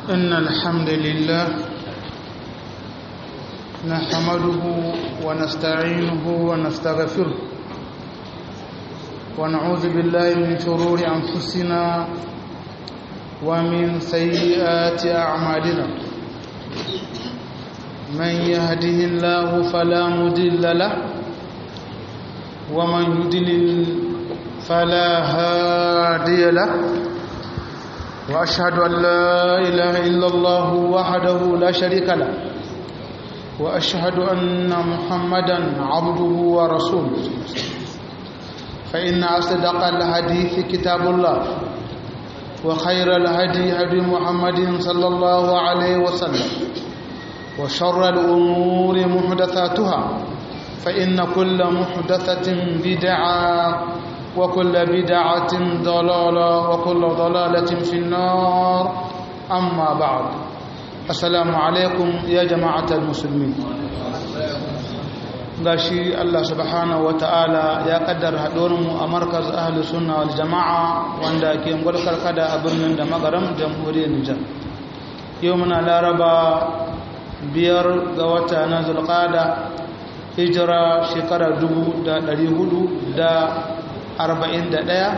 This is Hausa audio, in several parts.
إن الحمد لله نحمده ونستعينه ونستغفره ونعوذ بالله من شرور أنفسنا ومن سيئات أعمالنا من يهده الله فلا مضل له ومن يضلل فلا هادي له وأشهد أن لا إله إلا الله وحده لا شريك له وأشهد أن محمدا عبده ورسوله فإن أصدق الحديث كتاب الله وخير الهدي هدي محمد صلى الله عليه وسلم وشر الأمور محدثاتها فإن كل محدثة بدعة وكل بدعة ضلالة وكل ضلالة في النار أما بعد السلام عليكم يا جماعة المسلمين gashi Allah subhanahu wa ta'ala ya kaddara haɗuwarmu a markaz ahli sunna wal jama'a wanda ke gwalkar kada a birnin da magaram jamhuriyar Nijar yau muna laraba biyar ga wata na zulqada hijira shekara dubu da ɗari hudu da arba'in da ɗaya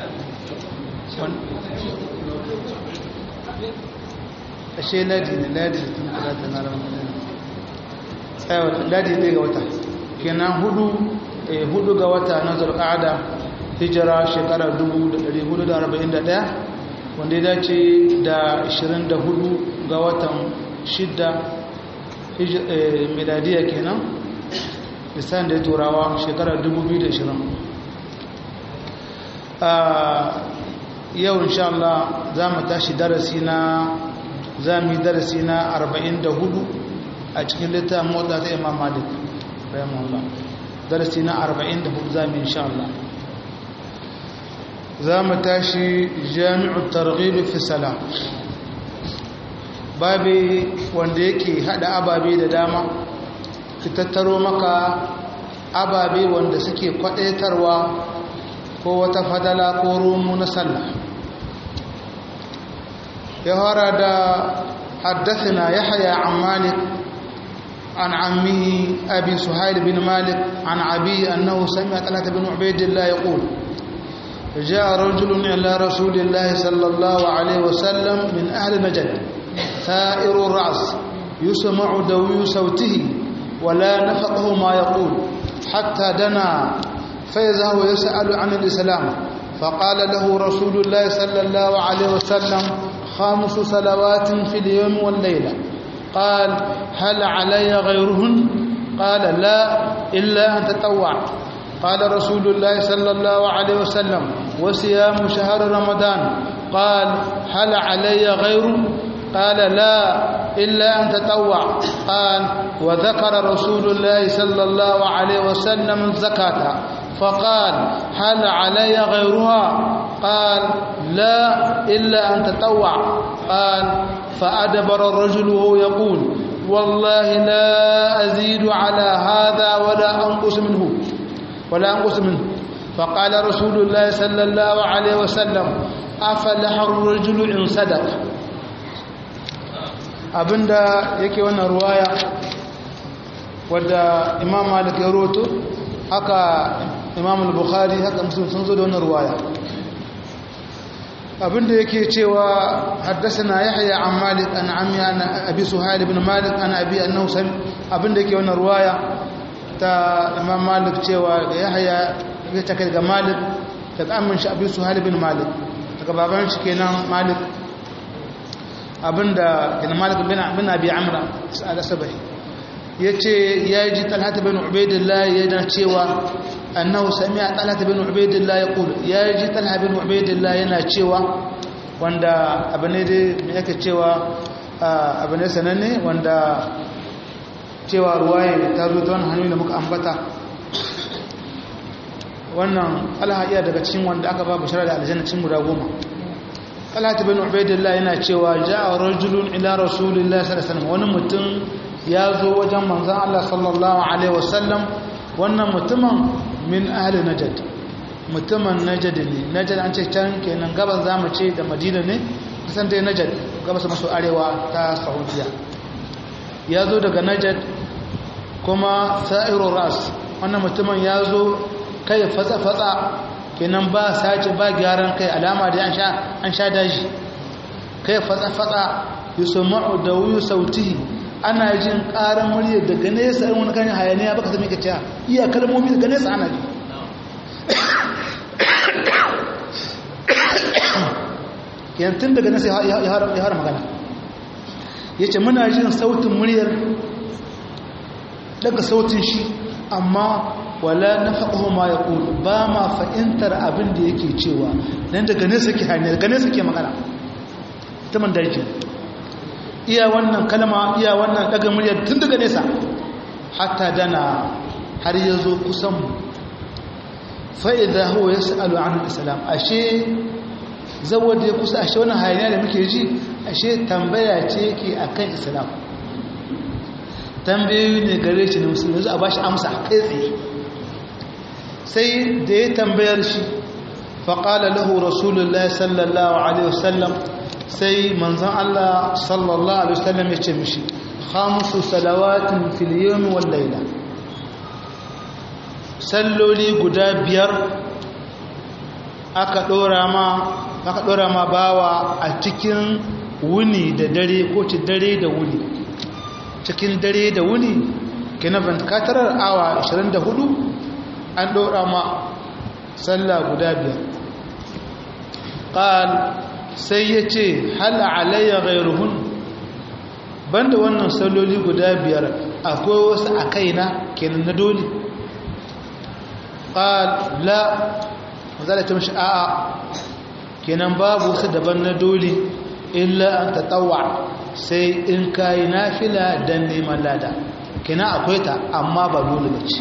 ashe ladi ne ladi da tun talata na ramadan tsayawa ladi ɗaya ga wata kenan hudu hudu ga wata na zulqa'ada hijira shekara 1441 wanda ya dace da 24 ga watan shidda miladiya kenan lisan da ya turawa shekara 2020 yau insha Allah za mu tashi darasi na za mu yi darasi na 44 a cikin littafin motsa ta imam malik rahimahullah darasi na 44 zamu insha Allah zamu tashi jami'u targhib fi salam babi wanda yake hada ababe da dama ki tattaro maka ababe wanda suke kwadaitarwa ko wata fadala ko rumu na sallah ya fara da حدثنا يحيى عن مالك عن عمه أبي سهيل بن مالك عن أبي أنه سمع طلحة بن عبيد الله يقول جاء رجل إلى رسول الله صلى الله عليه وسلم من أهل نجد ثائر الرأس يسمع دوي صوته ولا نفقه ما يقول حتى دنا فإذا هو يسأل عن الإسلام فقال له رسول الله صلى الله عليه وسلم خمس صلوات في اليوم والليلة قال هل علي غيرهن قال لا إلا أن تطوع قال رسول الله صلى الله عليه وسلم وصيام شهر رمضان قال هل علي غيره قال لا إلا أن تطوع قال وذكر رسول الله صلى الله عليه وسلم الزكاة فقال هل علي غيرها قال لا إلا أن تطوع قال فأدبر الرجل وهو يقول والله لا أزيد على هذا ولا أنقص منه ولا أنقص منه فقال رسول الله صلى الله عليه وسلم أفلح الرجل إن صدق abinda yake wannan ruwaya wadda imam malik ya roto haka imam al-bukhari haka muslim sun zo da wannan ruwaya abinda yake cewa haddasana yahya an malik an ammi an abi suhail ibn malik an abi annahu sami abinda yake wannan ruwaya ta imam malik cewa yahya ya take daga malik daga ammin shi abi suhail ibn malik daga baban shi kenan malik abinda kenan malik bin bin abi amra al-sabahi yace yaji talhat bin ubaidillah yana cewa annahu sami'a talhat bin ubaidillah yaqul yaji talhat bin ubaidillah yana cewa wanda abane dai me yake cewa abane sananne wanda cewa ruwaye ta zo ta wannan hanyoyi da muka ambata wannan alha iya daga cikin wanda aka ba bishara da aljanna cikin guda goma talhat bin ubaidillah yana cewa ja'a rajulun ila rasulillahi sallallahu alaihi wasallam wani mutum ya zo wajen manzon Allah sallallahu alaihi wasallam wannan mutumin min ahli najd mutumin najd ne najd an ce can kenan gaban zamu ce da madina ne san dai najad gabas maso arewa ta saudiya ya zo daga najad kuma sa'iru ras wannan mutumin ya zo kai fatsa-fatsa kenan ba sace ba gyaran kai alama da an sha daji kai fatsa-fatsa yusma'u da wuyu sautihi ana jin ƙarar murya daga nesa wani kan hayaniya baka sami ka cewa iya kalmomi daga nesa ana ji yantun daga nesa ya hara magana ya ce muna jin sautin muryar daga sautin shi amma wala na faɗo ma ya ƙulu ba ma fa'intar abin da yake cewa nan daga nesa ke hanyar daga nesa ke magana ta man daji iya wannan kalma iya wannan daga muryar tun daga nesa hatta dana har ya zo kusanmu fa'iza huwa ya sa'alu an islam ashe zawar da ya kusa ashe wani hayaniya da muke ji ashe tambaya ce yake a kan islam tambayoyi ne gare shi na musulmi zuwa ba shi amsa kai tsaye sai da ya tambayar shi faƙala lahu rasulullah sallallahu alaihi wasallam sai manzan Allah sallallahu alaihi wasallam ya ce mishi khamsu salawatin fil yawmi wal layla salloli guda biyar aka dora ma aka dora ma bawa a cikin wuni da dare ko ci dare da wuni cikin dare da wuni kina katarar awa 24 an dora ma sallah guda biyar qal sai ya ce hal alayya ghairuhun banda wannan salloli guda biyar akwai wasu a kaina kenan na dole qal la mazala ta mishi a'a kenan babu wasu daban na dole illa an tatawwa sai in kai nafila dan neman lada kenan akwai ta amma ba dole bace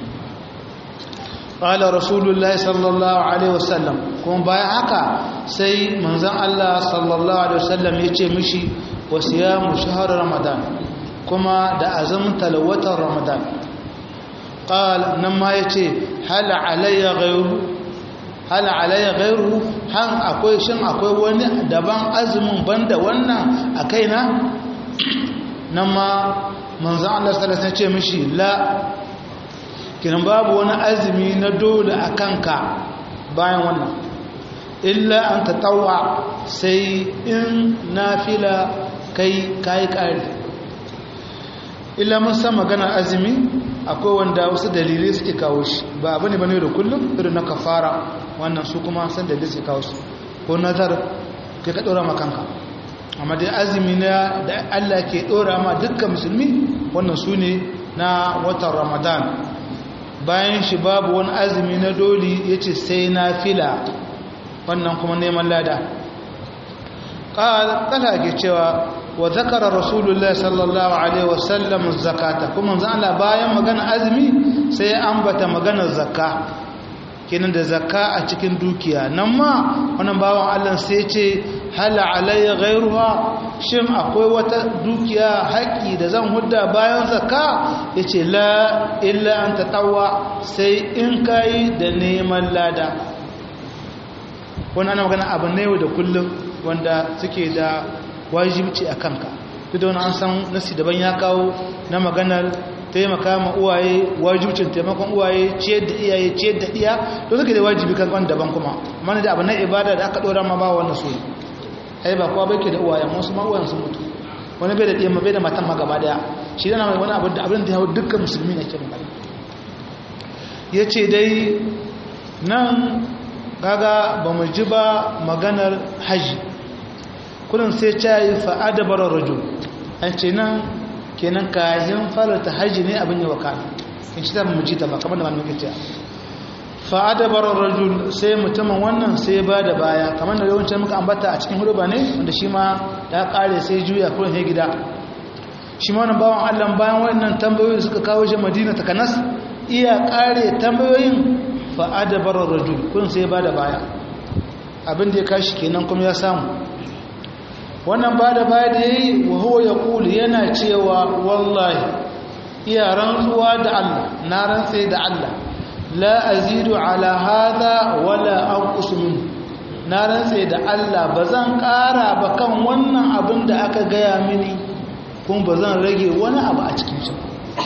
qala rasulullahi sallallahu alaihi wasallam kuma bayan haka sai manzon Allah sallallahu alaihi wasallam ya ce mishi wa siyamu shahr ramadan kuma da azumin talawatan ramadan qal nan ma yace hal alayya ghayru hal alayya ghayru han akwai shin akwai wani daban azumin banda wannan a kaina nan ma manzon Allah sallallahu alaihi wasallam ya ce mishi la kinan babu wani azumi na dole a kanka bayan wannan illa an ta tawa sai in nafila kai kayi ƙari illa mun san maganar azumi akwai wanda wasu dalilai suke kawo shi ba abu ne ba ne da kullum irin na kafara wannan su kuma san dalilai suke kawo su ko nazar kai ka ɗora makanka amma dai azumi na da allah ke ɗora ma dukkan musulmi wannan su ne na watan ramadan bayan shi babu wani azumi na doli ya ce sai na fila wannan kuma neman lada ƙala ke cewa wa zakara rasulullah sallallahu alaihi wasallam zakata kuma zan bayan magana azumi sai ya ambata maganar zakka kenan da zakka a cikin dukiya nan ma wannan bawan allah sai ce hala alayya ghairuha shin akwai wata dukiya haƙi da zan hudda bayan zakka yace la illa an tatawa sai in kai da neman lada wannan ana magana abu ne da kullum wanda suke da wajibci a kanka duk da wani an san nasi daban ya kawo na maganar taimaka ma uwaye wajibcin taimakon uwaye ciyar da iyaye ciyar da iya to suke da wajibi kan wani daban kuma mana da abu na ibada da aka ɗora ma ba wannan so ai ba kowa bai ke da uwayen wasu ma uwayen sun mutu wani bai da ɗiyamma bai da matan ma gaba daya shi dana mai wani abin da abin da ya hau dukkan musulmi na ke magana ya ce dai nan gaga ba mu ji ba maganar hajji kudin sai ta yi fa'adabar rajo an ce nan kenan kayan farata hajji ne abin yi wakana in shi ta mu ji ta ba kamar da malamin gaciya fa'adabar rajul sai mutumin wannan sai ba da baya kamar da yawancin muka ambata a cikin huruba ne wanda shi ma ya kare sai juya kurin ya gida shi ma wannan bawan allah bayan wannan tambayoyi suka kawo shi madina ta kanas iya kare tambayoyin fa'adabar rajul kurin sai ba da baya abin da ya kashi kenan kuma ya samu wannan ba da baya da ya yi wa huwa ya kuli yana cewa wallahi iya rantsuwa da allah na rantsai da allah لا أزيد على هذا ولا أنقص منه na rantse da Allah ba zan ƙara ba kan wannan abin da aka gaya mini kuma ba zan rage wani abu a cikin shi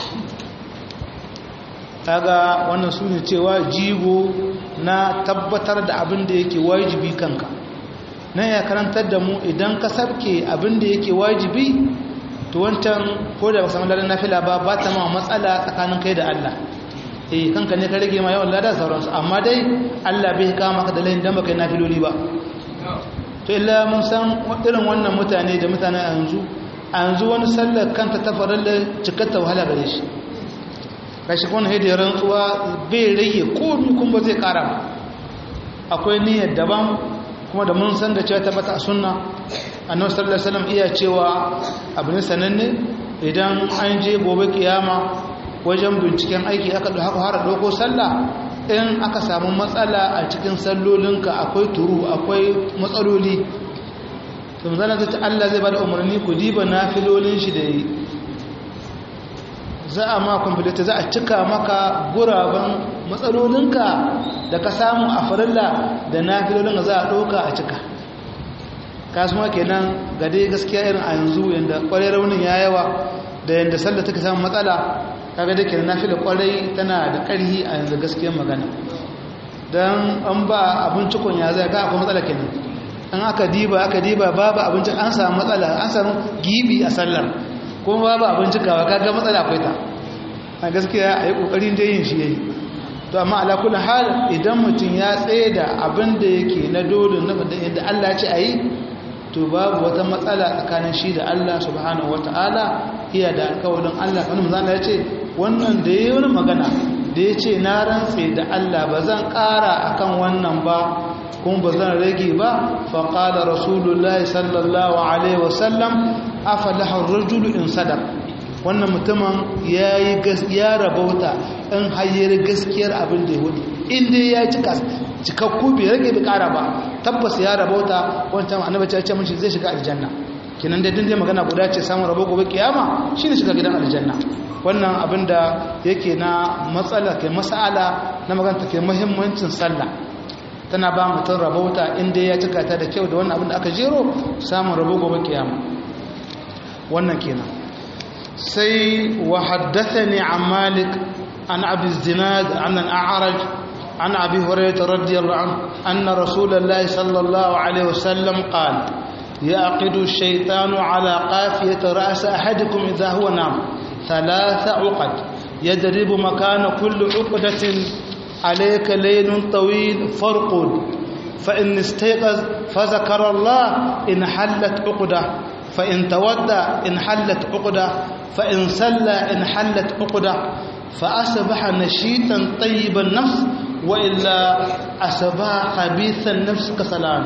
kaga wannan su ne cewa jigo na tabbatar da abin da yake wajibi kanka na ya karantar da mu idan ka sabke abin da yake wajibi to wancan ko da ba samu ladan nafila ba ba ta ma matsala tsakanin kai da Allah eh kanka ne ka rage ma yawan ladan sauransu amma dai Allah bai kama maka da layin dan baka yi nafiloli ba to illa mun san irin wannan mutane da mutane a yanzu a yanzu wani sallar kanta ta farar da cikatta wahala gare shi kashi kuma haidai rantsuwa bai rage komi kuma ba zai kara ba akwai niyyar daban kuma da mun san da cewa tabbata a sunna annabi sallallahu alaihi wasallam iya cewa abu ne sananne idan an je gobe kiyama wajen binciken aiki aka da haka har doko sallah in aka samu matsala a cikin sallolinka akwai turu akwai matsaloli to zan ta Allah zai bada umarni ku diba nafilolin shi da yi za a ma kwamfilita za a cika maka guraben matsalolinka da ka samu a farilla da nafilolin za a ɗauka a cika kasuwa kenan ga dai gaskiya irin a yanzu yadda kwarai raunin ya yawa da yadda sallah take samun matsala kaga da kenan nafila kwarai tana da ƙarhi a yanzu gaskiyar magana don an ba abincikon ya zai ga akwai matsala kenan an aka diba aka diba babu abincin an samu matsala an samu gibi a sallar kuma babu abincikawa kaga matsala akwai ta a gaskiya a yi ƙoƙarin da yin shi yayi to amma ala kullu hal idan mutum ya tsaye da abin da yake na dole na da yadda Allah ce ayi to babu wata matsala tsakanin shi da Allah subhanahu wataala iya da alƙawarin Allah wani manzo ya ce wannan da yayi wani magana da ya ce na rantse da Allah ba zan ƙara akan wannan ba kuma ba zan rage ba faƙala rasulullahi sallallahu alaihi wasallam afalaha rajulu in sadaq wannan mutumin ya yi ya rabauta in hayyar gaskiyar abin da ya hudu inda ya cika cikakku bai rage bai kara ba tabbas ya rabauta wancan annabi ya ce mishi zai shiga aljanna kinan da dindin magana guda ce samun rabo gobe kiyama shine shiga gidan aljanna wannan abin da yake na matsala ke mas'ala na magana ke muhimmancin sallah tana ba mutum rabauta inda ya cika ta da kyau da wannan abin da aka jero samun rabo gobe kiyama wannan kenan sai wa haddathani an malik an abi zinad an al-a'raj an abi hurairah radiyallahu anhu anna rasulullahi sallallahu alaihi wasallam qala يعقد الشيطان على قافية رأس أحدكم إذا هو نام ثلاث عقد يدرب مكان كل عقدة عليك ليل طويل فرقد فإن استيقظ فذكر الله إن حلت عقدة فإن تودى إن حلت عقدة فإن سلى إن حلت عقدة فأصبح نشيطا طيب النفس وإلا أصبح خبيث النفس كسلام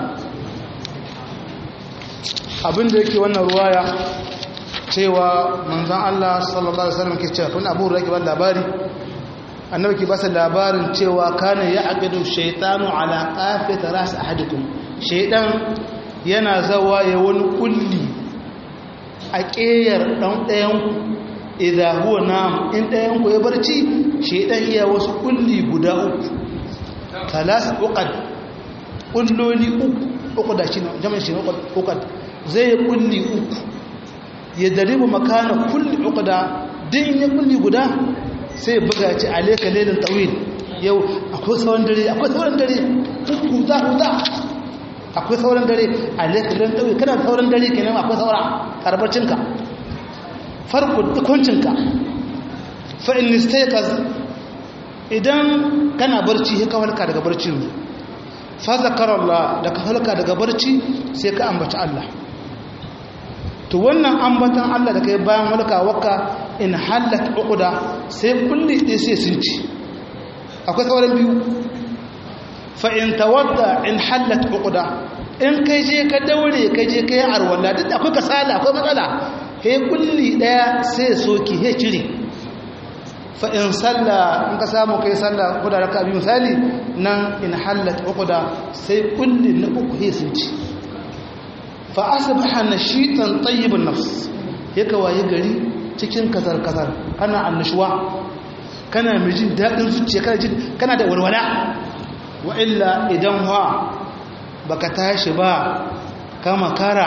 abin da yake wannan ruwaya cewa manzon Allah sallallahu alaihi wasallam ke cewa kun abu rake ban labari annabi ke basa labarin cewa kana ya aqidu shaytanu ala qafiyat ras ahadikum shaydan yana zawa ya wani kulli a ƙeyar dan ɗayan ku idza huwa nam in ɗayan ku ya barci shaydan iya wasu kulli guda uku talas uqad kulloli uku uku da shi jama'a shi uqad zai kulli uku ya daribu makana kulli uqda din ya kulli guda sai buga ci alayka laylin tawil yau akwai sauran dare akwai sauran dare huta huta akwai sauran dare alayka laylin tawil kana sauran dare kenan akwai saura karbacinka farko dukuncinka fa in istayqaz idan kana barci sai ka halka daga barci fa zakarallah da ka halka daga barci sai ka ambaci Allah to wannan ambatan Allah da kai bayan walka waka in halat uquda sai kulli dai sai sun ci akwai sauran biyu fa in tawadda in halat uquda in kai je ka daure kai je kai arwalla duk akwai kasala akwai matsala he kulli daya sai soki he cire fa in salla in ka samu kai salla ko da raka biyu misali nan in halat uquda sai kulli na uku he sun ci fa asbaha nashitan tayyibun nafs yaka waye gari cikin kazar kazar kana annashuwa kana mijin dadin zuciya kana jin kana da walwala wa illa idan ha baka tashi ba kama kara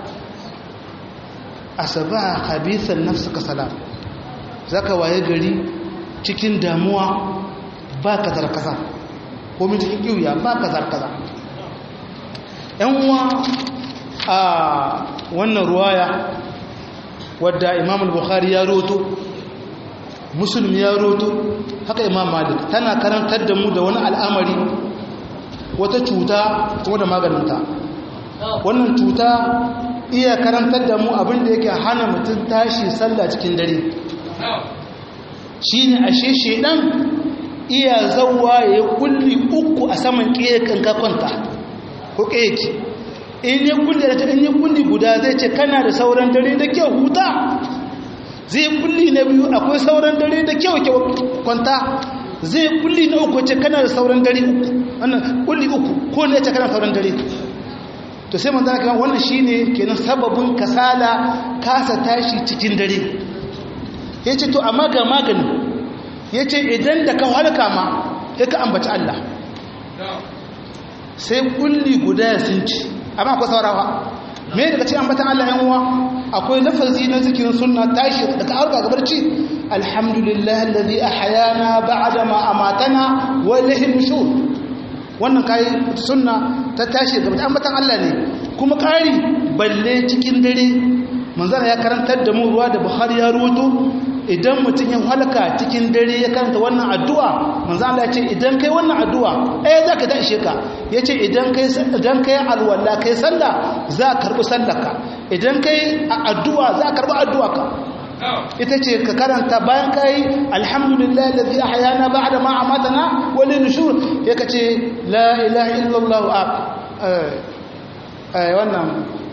asaba khabithan nafsuka salam zaka waye gari cikin damuwa ba ka zarkaza ko min cikin kiwiya ba ka zarkaza yan uwa a wannan ruwaya wadda imam al-bukhari ya roto muslim ya roto haka imam malik tana karantar da mu da wani al'amari wata cuta kuma da maganinta wannan cuta iya karantar da mu abinda yake hana mutum tashi sallah cikin dare shi ne ashe shedan iya zauwa ya kulli uku a saman ƙeyakan kakonta ko ƙeyaki in ya kulli da in ya kulli guda zai ce kana da sauran dare da kyau huta zai kulli na biyu akwai sauran dare da kyau kwanta zai kulli na uku ce kana da sauran dare uku wannan kulli uku ko ne ce kana sauran dare to sai manzo kan wannan shine kenan sababin kasala kasa tashi cikin dare yace to amma ga magani yace idan da ka halka ma sai ka ambaci Allah sai kulli guda sun ci amma akwai saurawa me daga cikin ambatan Allah yan uwa akwai lafazi na zikirin sunna tashi da ka harka ga barci alhamdulillah alladhi ahyana ba'da ma amatana wa ilayhi nushur wannan kai sunna ta tashi ga ambatan Allah ne kuma kari balle cikin dare manzara ya karantar da mu ruwa da Bukhari ya ruwato idan mutum ya halaka cikin dare ya karanta wannan addu'a manzo Allah ya ce idan kai wannan addu'a eh zaka da ishe ka yace idan kai idan kai alwala kai sallah za ka karbi sallarka idan kai addu'a za ka karbi addu'arka ita ce ka karanta bayan kai alhamdulillah alladhi ahyana ba'da ma amatana wa lin nushur yake ce la ilaha illallah eh wannan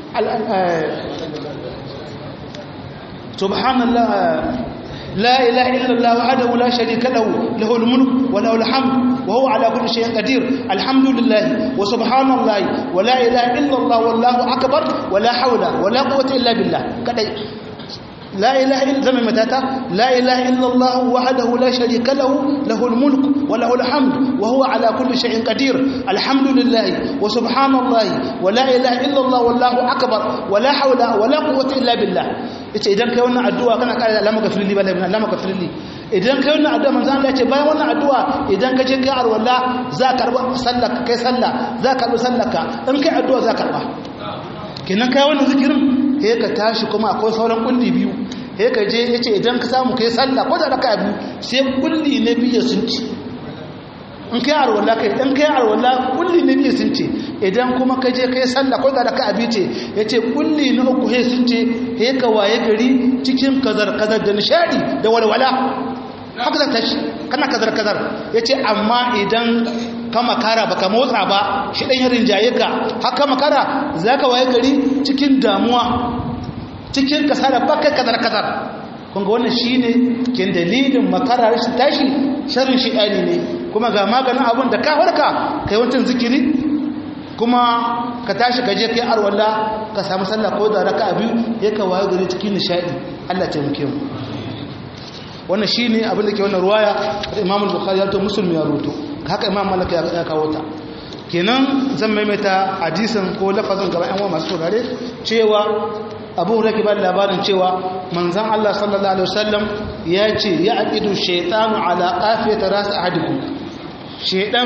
subhanallah لا إله إلا الله وحده لا شريك له له الملك وله الحمد وهو على كل شيء قدير الحمد لله وسبحان الله ولا إله إلا الله والله أكبر ولا حول ولا قوة إلا بالله كدي لا إله إلا زمن متاتا لا إله إلا الله وحده لا شريك له له الملك وله الحمد وهو على كل شيء قدير الحمد لله وسبحان الله ولا إله إلا الله والله أكبر ولا حول ولا قوة إلا بالله yace idan kai wannan addu'a kana kare Allah maka firli bala Allah maka firli idan kai wannan addu'a manzo Allah yace bayan wannan addu'a idan ka je kai arwalla za ka karba sallaka kai sallah za ka karba sallaka in kai addu'a za ka karba kenan kai wannan zikirin sai ka tashi kuma akwai sauran kulli biyu sai ka je yace idan ka samu kai sallah ko da raka biyu sai kulli na biyu sun ci in kai arwala kai in kai arwala kulli na biyu sun ce idan kuma ka je kai sallah ko da raka biyu ce yace kulli na uku he sun ce he ka waye gari cikin kazar kazar da nishadi da walwala haka zan tashi kana kazar kazar yace amma idan ka makara baka motsa ba shi dan yarin jaye ka haka makara zaka waye gari cikin damuwa cikin kasara baka kazar kazar kunga wannan shine kin dalilin makara rashin tashi sharrin shi'ani ne kuma ga maganin abun da ka warka kai wancan zikiri kuma ka tashi ka je kai arwalla ka samu sallah ko da raka'a biyu ya ka waye gari cikin nishadi Allah ta muke mu wannan shine abin da ke wannan ruwaya Imam Bukhari ya to Muslim ya ruto haka Imam Malik ya kawo ta kenan zan maimaita hadisin ko lafazin gaba yan uwa masu saurare cewa abu huraki ba labarin cewa manzan Allah sallallahu Alaihi wasallam ya ce ya aƙidu shaitanu ala ƙafiyata rasu ahadiku shaitan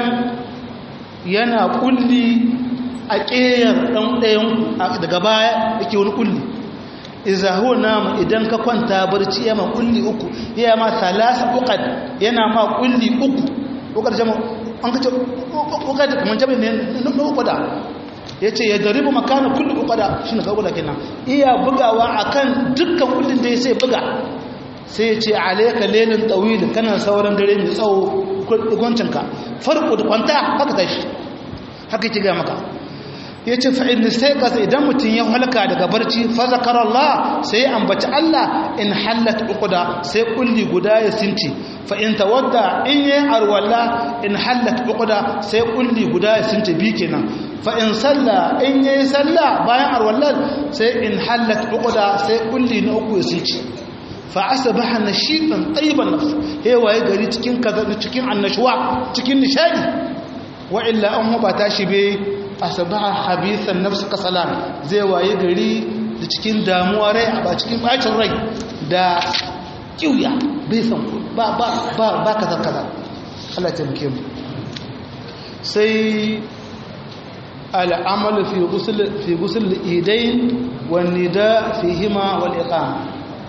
yana ƙulli a ƙeyar ɗan ɗayan daga baya yake wani ƙulli izahu namu idan ka kwanta barci ya ma ƙulli uku ya ma talasa uƙad yana ma ƙulli uku uƙad jama an kace uƙad kamar jami ne na uƙada ya ce ya daribu makanin kullum ukwada shi na kawula kenan iya bugawa akan dukkan kullum da ya sai buga sai ya ce alaika lelin tsawilin kana sauran dare mai tsawo kwancinka farko da kwanta haka tashi haka ki ga maka ya ce fa'in da sai kasa idan mutum ya halka daga barci fazakar Allah sai ya ambaci Allah in hallata ukuda sai kulli guda ya sinci fa'in tawadda in yi arwalla in hallata ukuda sai kulli guda ya sinci bi kenan fa'in salla in yi salla bayan arwallar sai in hallata ukuda sai kulli na uku ya sinci fa'asa ba hana shi ɗan ɗaiban nafsu hewaye gari cikin annashuwa cikin nishadi wa'illa an ba tashi bai asbaha habithan nafs kasalan zai waye gari da cikin damuwa rai a ba cikin bacin rai da kiuya bai san ba ba ba ba kaza kaza Allah ya taimake mu sai al'amalu fi ghusl fi ghusl al-idayn wan nida fihima wal iqama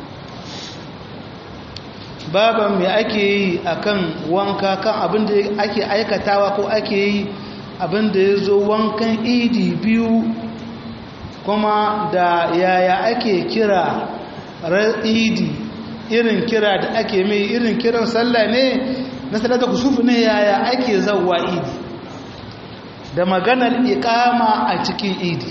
baban me ake yi akan wanka kan abin da ake aikatawa ko ake yi abin da ya zo wankan idi biyu kuma da yaya ake kira idi irin kira da ake mai irin kiran sallah ne na salata kusufu ne yaya ake zauwa idi da maganar ikama a cikin idi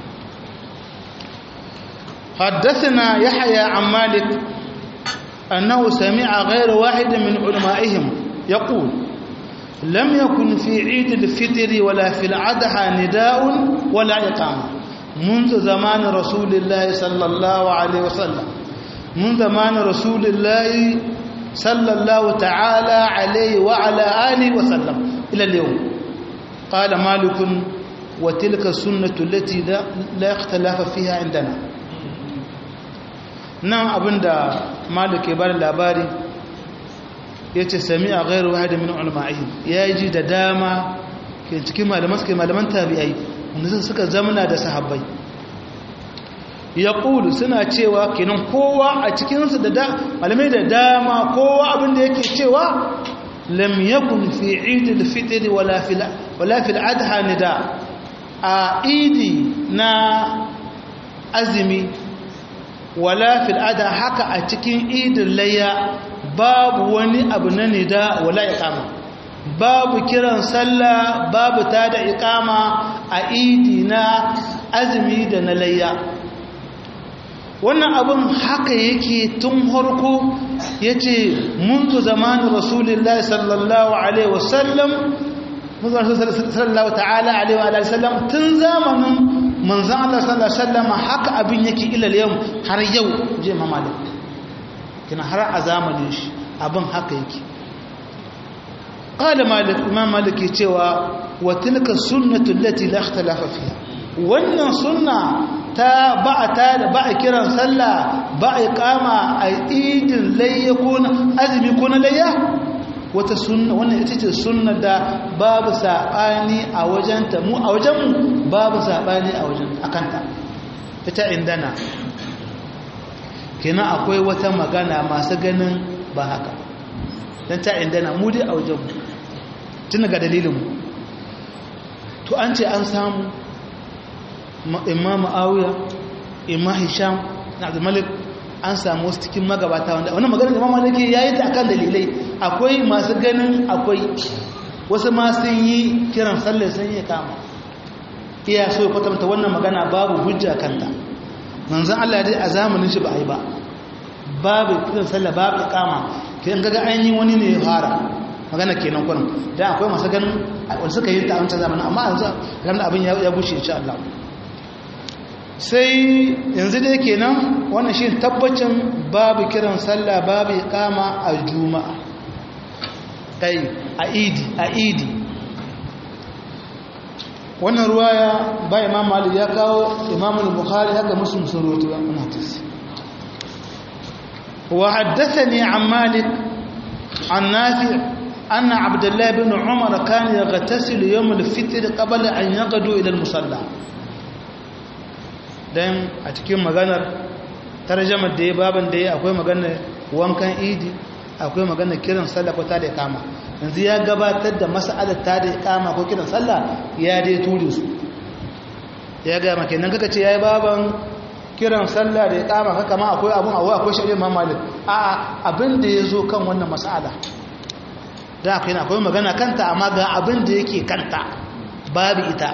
حدثنا يحيى عن مالك أنه سمع غير واحد من علمائهم يقول لم يكن في عيد الفطر ولا في العدحى نداء ولا إقامة منذ زمان رسول الله صلى الله عليه وسلم من زمان رسول الله صلى الله تعالى عليه وعلى آله وسلم إلى اليوم قال مالك وتلك السنة التي لا اختلاف فيها عندنا nan abinda malik ya bada labari ya ce sami a gairu wahada min ulama'i ya ji da dama ke cikin malaman suke malaman tabi'ai wanda suka zamana da sahabbai ya ƙulu suna cewa kenan kowa a cikinsu da malamai da dama kowa abinda yake cewa lam yakun fi idil fitr wala fil wala fil adha nida a idi na azumi wala fil ada haka a cikin idin layya babu wani abu na nida wala iqama babu kiran sallah babu tada iqama a idi na azumi da na layya wannan abin haka yake tun harko yace منذ زمان رسول الله صلى الله عليه وسلم منذ صلى الله تعالى عليه وآله وسلم تنزامن manzan Allah sallallahu Alaihi wasallama haka abin yake ilal yau har yau je mamalik kina har a zamanin shi abin haka yake qala malik imam malik cewa wa tilka sunnatu allati la ikhtalafa fiha wannan sunna ta ba ta ba kiran sallah ba iqama a idin layya ko azumi ko na layya wata sunna wannan ita ce sunna da babu saɓani a wajenta mu a wajenmu babu saɓani a wajen akanta ita indana kenan akwai wata magana masu ganin ba haka don ta indana mu dai a wajenmu tun daga dalilinmu to an ce an samu imma ma'auya imma hisham na abdulmalik an samu wasu cikin magabata wanda wani maganar da mamman yake yayi ta akan dalilai akwai masu ganin akwai wasu ma sun yi kiran sallar sun yi kama iya so ya kwatanta wannan magana babu hujja kanta manzon Allah dai a zamanin shi ba a yi ba babu kiran sallar babu kama kiran gaga ainihin wani ne ya fara magana kenan kwanan dan akwai masu ganin wanda suka yi ta a wancan zamanin amma yanzu ranar abin ya bushe insha Allah sai yanzu dai kenan wannan shi tabbacin babu kiran sallah babu iqama a juma'a kai a idi a idi wannan ruwaya ba imam malik ya kawo imam al-bukhari haka muslim sun rawaito wannan hadisi wa haddathani an malik an nafi anna abdullah ibn umar kana yaghtasilu yawm al-fitr qabla an yaqdu ila al-musalla dan a cikin maganar tarjamar da ya baban da ya akwai maganar wankan idi akwai maganar kiran sallah ko ta da kama yanzu ya gabatar da mas'alar ta da kama ko kiran sallah ya dai ture su ya ga maka nan kaka ce yayi baban kiran sallah da kama haka ma akwai abun akwai akwai shari'a Imam Malik a a abin da yazo kan wannan mas'ala da akwai akwai magana kanta amma ga abin da yake kanta babu ita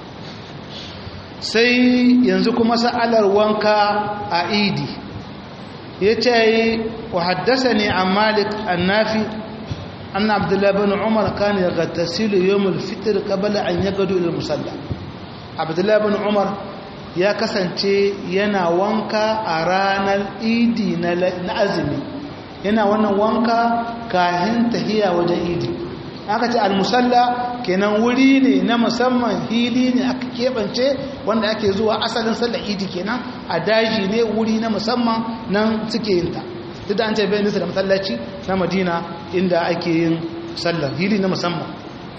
sai yanzu kuma sa'alar wanka a idi ya ce wa haddasa ne a malik annafi anna abdullahi bin umar kan ya gattasilu yawon fitir kabala an ya gado ilil musalla abdullahi bin umar ya kasance yana wanka a ranar idi na azumi yana wannan wanka kahin tahiya wajen idi aka ce almusalla kenan wuri ne na musamman hili ne aka keɓance wanda ake zuwa asalin sallar idi kenan a daji ne wuri na musamman nan suke yin ta duk da an ce bai nisa da masallaci na madina inda ake yin sallar hili na musamman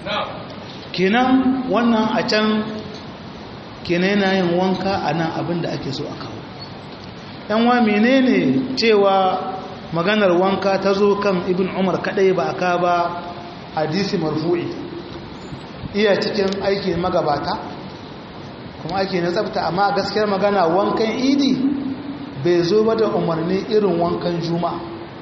kenan wannan a can kenan yana yin wanka a nan abin da ake so a kawo yan wa menene cewa maganar wanka ta zo kan ibn umar kadai ba aka ba hadisi marfu'i iya cikin aiki magabata kuma aiki na tsafta amma gaskiyar magana wankan idi bai zo ba da umarni irin wankan juma'a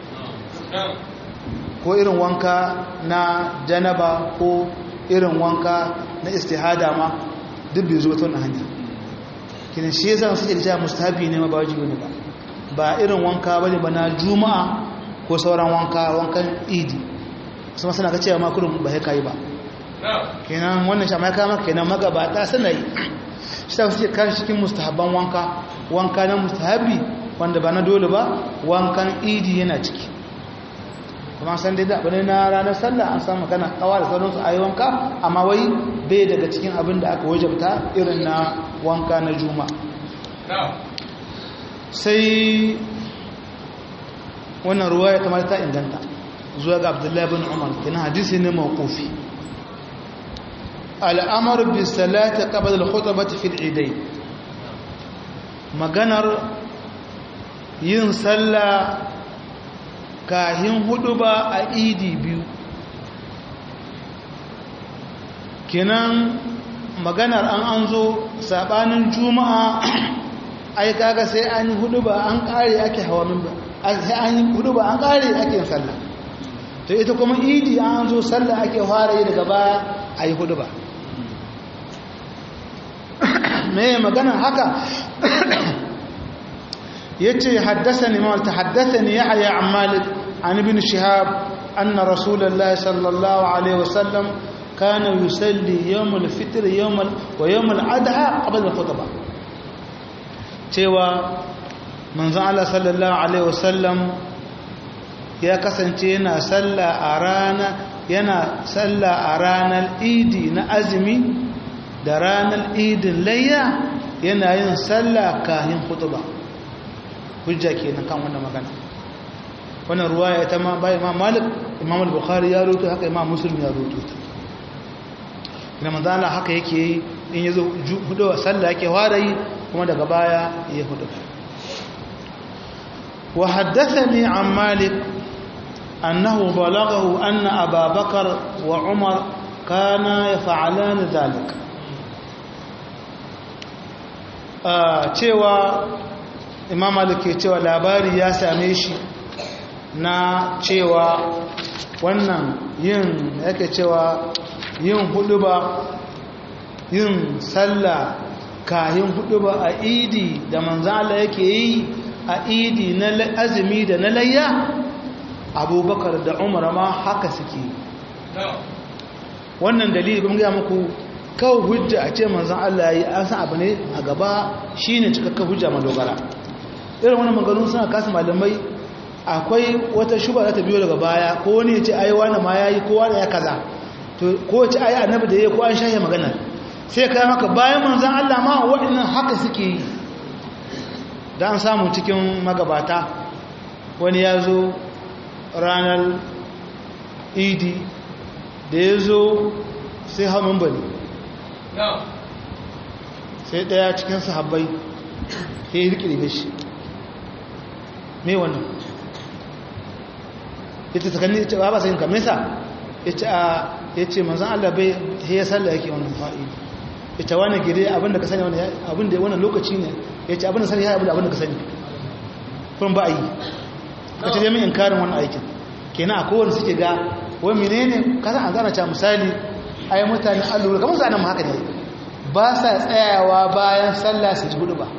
ko irin wanka na janaba ko irin wanka na istihada ma duk bai zo ta wani hanya kinin shi yasa suke da cewa mustahabi ne ma ba wajibi ne ba ba irin wanka bane ba na juma'a ko sauran wanka wankan idi kuma suna ga cewa ma kullum ba kai ba kenan wannan shama ya kama kenan magabata suna yi shi ta suke kan cikin mustahabban wanka wanka na mustahabi wanda ba na dole ba wankan idi yana ciki kuma san dai da abin na ranar sallah an samu kana kawa da sauransu a yi wanka amma wai bai daga cikin abin da aka wajabta irin na wanka na juma sai wannan ruwa ya kamata ta inganta zuwa ga abdullahi bin umar kina hadisi ne mawqufi al'amar bi salati qabla al-khutbah fi al-idayn maganar yin sallah kahin hudu ba a idi biyu kenan maganar an an zo sabanin juma'a ai kaga sai an yi hudu ba an kare ake hawa minba sai an yi hudu ba an kare ake sallah to ita kuma idi an zo sallah ake fara yi daga baya a yi hudu ba me magana haka yace haddathani ma tahaddathani yahya an malik an ibn shihab anna rasulullah sallallahu alaihi wasallam kana yusalli yawm al-fitr yawm wa yawm al-adha qabla al-khutbah cewa manzon Allah sallallahu alaihi wasallam ya kasance yana salla a rana yana salla a ranar idi na azumi da ranar idin layya yana yin salla kahin khutbah hujja kenan kan wannan magana wannan ruwaya ta ma bai imam malik imam al-bukhari ya rubuta haka imam muslim ya rubuta ina manzo Allah haka yake yi in yazo hudu sallah yake fara yi kuma daga baya ya hudu wa haddathani an malik annahu balaghahu anna ababakar wa umar kana yaf'alan dhalik cewa imam malik ke cewa labari ya same shi na cewa wannan yin yake cewa yin huduba yin sallah kayan huduba a idi da manzala yake yi a idi na azumi da na layya abubakar da umar ma haka suke wannan dalili bin gaya muku kawo hujja a ce manzan Allah yi an san abu ne a gaba shine cikakken hujja madogara irin wani maganu suna kasu malamai akwai wata shuba za ta biyo daga baya ko wani ya ce ai wani ma ya yi ko wani ya kaza to ko ce ai annabi da ya ko an shahe magana sai kai maka bayan manzan Allah ma waɗannan haka suke yi da an samu cikin magabata wani ya zo ranar idi da ya zo sai hamun bane sai ɗaya cikin sahabbai sai ya rikirbe shi me wannan ita tsakanni ita ba ba sai ka mesa ita ya ce manzan Allah bai ya sallah yake wannan fa'idi ita wani gire abinda ka sani abinda wannan lokaci ne ya ce abinda sani ya abinda ka sani kun ba a yi ka ce min inkarin wannan aikin kenan a kowane suke ga wani menene kasan an zana ca misali ai mutane allura kamar zanen haka ne ba sa tsayawa bayan sallah su ji hudu ba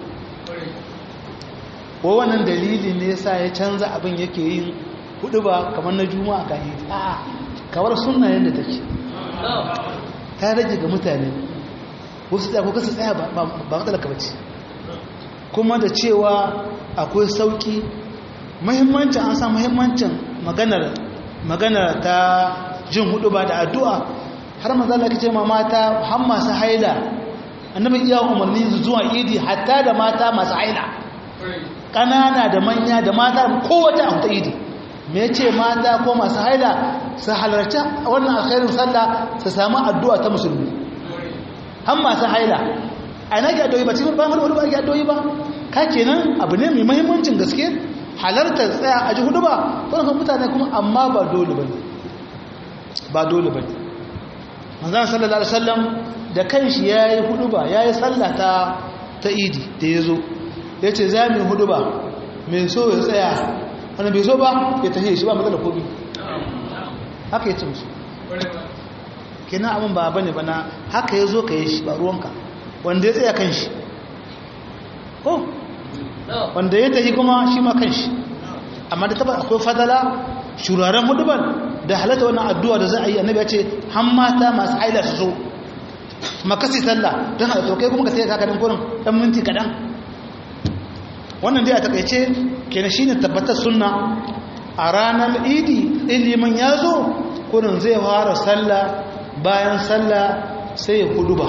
wa wannan dalili ne sa ya canza abin yake yin hudu ba kamar na juma'a ga yi a kawar sunna yadda take ta rage ga mutane wasu tsaya ko kasa tsaya ba matsala ka bace kuma da cewa akwai sauki muhimmancin an sa muhimmancin maganar maganar ta jin hudu ba da addu'a har manzo Allah kace ma mata har masu haila annabi iya umarni zuwa idi hatta da mata masu haila kanana da manya da mata kowace a ta idi me yace mata ko masu haila su halarci wannan alkhairin sallah su samu addu'a ta musulmi har masu haila a ina ke addu'o'i ba cikin bayan hudu ba ake addu'o'i ba ka kenan abu ne mai mahimmancin gaske halartar tsaya a ji hudu ba wani mutane kuma amma ba dole ba ba dole ba manzan sallallahu alaihi wasallam da kanshi ya yi hudu ba ya yi sallata ta idi da ya zo ya ce za mu hudu ba mai so ya tsaya wani bai so ba ya tafiye shi ba matsala kobi haka ya ce musu kenan abin ba bane bana haka ya zo ka yi shi ba ruwanka wanda ya tsaya kan shi ko wanda ya tafi kuma shi ma kan shi amma da taba akwai fadala shuraren hudubar da halatta wannan addu'a da za a yi annabi ya ce han mata masu haila su zo makasi sallah don halatta kai kuma ka tsaye kakanin kurin ɗan minti kaɗan wannan dai a takaice kenan shine tabbatar sunna a ranar idi ilimin ya zo kurin zai fara sallah bayan sallah sai ya huduba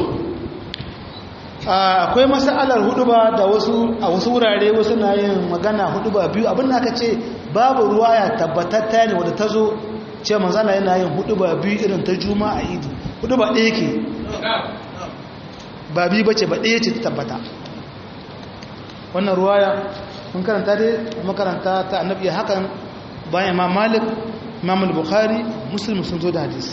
akwai masalar huduba da wasu a wasu wurare wasu na yin magana huduba biyu abin da aka ce babu ruwa ya tabbatatta ne wadda ta zo ce manzana yana yin huduba biyu irin ta juma a idi huduba ɗaya ke ba biyu bace ba ɗaya ce ta tabbata wannan ruwaya mun karanta dai makaranta ta annabi hakan bayan imam malik imam bukhari muslim sun zo da hadisi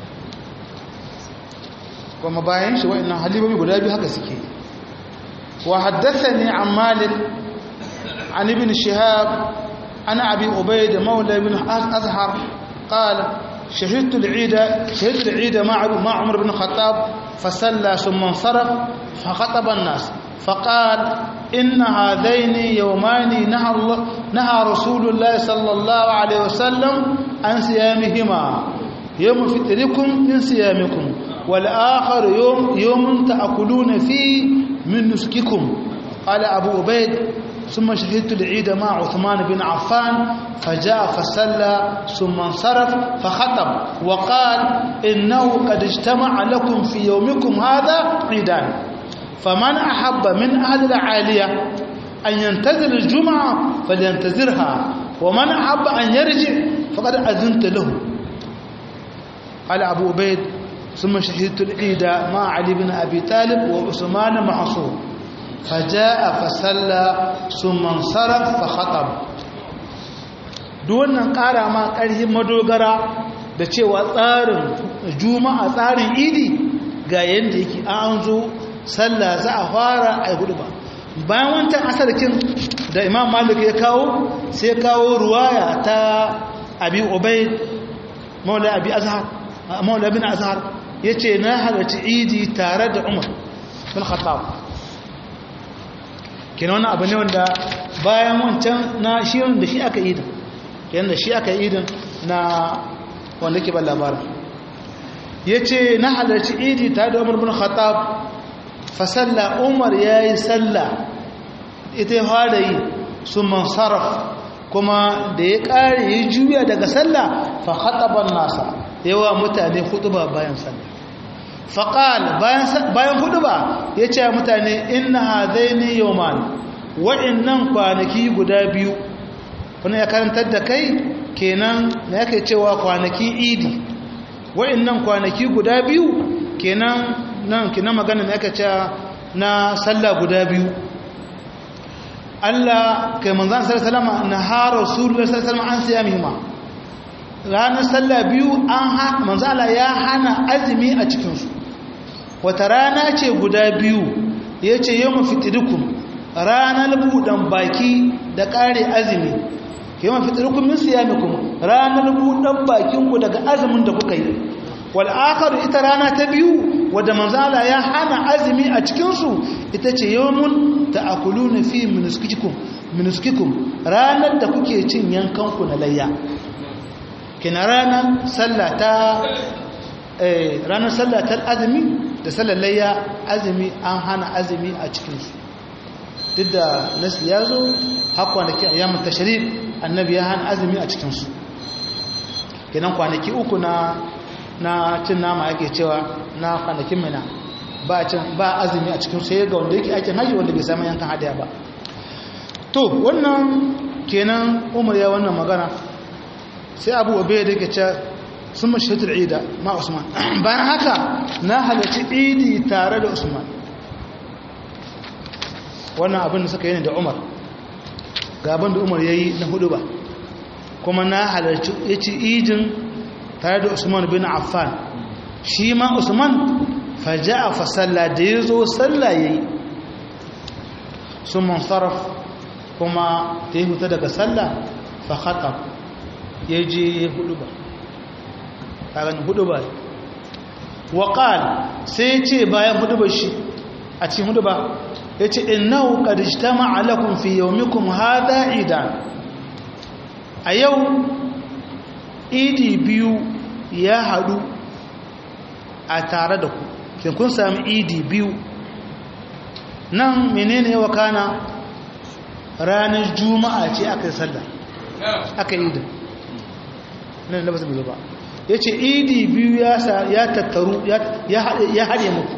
kuma bayan shi wa'annan halibobi guda biyu haka suke wa haddathani an malik an ibn shihab ana abi ubayd mawla ibn azhar qala شهدت العيد شهدت العيد مع مع عمر بن الخطاب فصلى ثم انصرف فخطب الناس فقال إن هذين يومان نهى الله نهى رسول الله صلى الله عليه وسلم عن صيامهما يوم فطركم من صيامكم والآخر يوم يوم تأكلون فيه من نسككم قال أبو عبيد ثم شهدت العيد مع عثمان بن عفان فجاء فصلى ثم انصرف فخطب وقال إنه قد اجتمع لكم في يومكم هذا عيدان فمن أحب من أهل العالية أن ينتظر الجمعة فلينتظرها ومن أحب أن يرجع فقد أذنت له قال أبو عبيد ثم شهدت العيد مع علي بن أبي طالب وعثمان معصوم فجاء فصلى ثم انصرف فخطب wannan ƙara ma ƙarfin madogara da cewa tsarin juma'a tsarin idi ga yadda yake an zo sallah za a fara a hudu ba bayan wancan asarkin da imam malik ya kawo sai kawo ruwaya ta abi obai maula abi azhar maula bin azhar ya ce na halarci idi tare da umar bin khattab kina wani abu ne wanda bayan wancan na shirin da shi aka idin kenan da shi aka idin na wanda ke ban labarin ya ce na halarci idi tare da umar bin khattab fasalla umar ya yi salla ita ya fara yi su mansaraf kuma da ya ƙare ya juya daga salla fa khataban nasa yawa mutane hutuba bayan salla faƙal bayan hutuba ya ce mutane inna hadaini yawman wa'annan kwanaki guda biyu wani ya karantar da kai kenan na yake cewa kwanaki idi wa'annan kwanaki guda biyu kenan nan kenan magana na yake cewa na sallah guda biyu Allah kai manzan sallallahu na ha rasulullahi sallallahu an siya mihima ranar sallah biyu an manzan Allah ya hana azumi a cikinsu wata rana ce guda biyu ya ce yau mafitirikun ranar buɗan baki da ƙare azumi yau mafitirikun min siya mikun ranar buɗan bakinku daga azumin da kuka yi wal'akaru ita rana ta biyu wadda manzala ya hana azumi a cikinsu ita ce yawon ta akulu na fi minuskikun ranar da kuke cin yankanku na layya kina ranar sallata ranar sallatar azumi da sallar layya azumi an hana azumi a cikinsu duk da nasi ya zo har kwanaki a yamin tasharif annabi ya hana azumi a cikinsu kenan kwanaki uku na na cin nama ake cewa na kwanakin mina ba cin ba azumi a cikin sai ga wanda yake aikin haji wanda bai samu yankan hadaya ba to wannan kenan umar ya wannan magana sai abu obe da ke ce sun mashihatar ida ma usman bayan haka na halarci idi tare da usman wannan abin da suka yi ne da umar gaban da umar ya yi na hudu ba kuma na halarci ya ci idin tare da usman bin affan shi ma usman faja a fasalla da ya zo salla ya yi sun mansaraf kuma ta yi huta daga salla fa hata ya je ya hudu ba ƙaran hudu ba waƙal sai ya ce bayan hudu ba shi a cikin hudu ba ya ce innahu qad ijtama'a lakum fi yawmikum hadha idan a yau idi biyu ya hadu a tare da ku kin kun sami idi biyu nan menene ya wakana ranar juma'a ce aka yi sallah aka yi idin nan da ba su ba ya ce idi biyu ya tattaru ya haɗe muku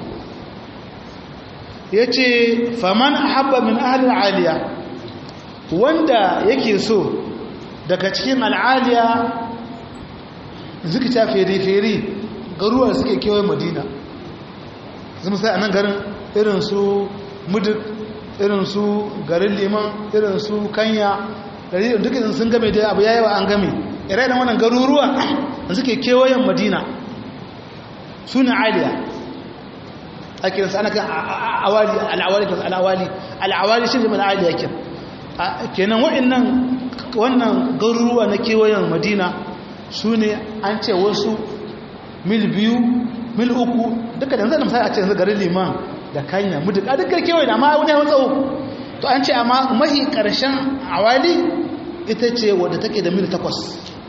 ya ce faman haɓa min ahalin aliya wanda yake so daga cikin al'aliya zikita fere-fere garuwar suke kewaye madina zama sai a nan garin irin su muduk irin su garin liman irin su kanya dalilin dukkan sun game da abu yayi wa an game ire da wannan garuruwa da suke kewayen madina su ne aliya a kiransu ana kan awali al'awali kan al'awali al'awali shi zama aliya kin kenan wa'annan wannan garuruwa na kewayen madina su ne an ce wasu mil biyu mil uku duka da yanzu da misali a ce yanzu garin liman da kanya mu duka dukkan kewaye da ma wani yawan tsawo to an ce amma mahi karshen awali ita ce wadda take da mil takwas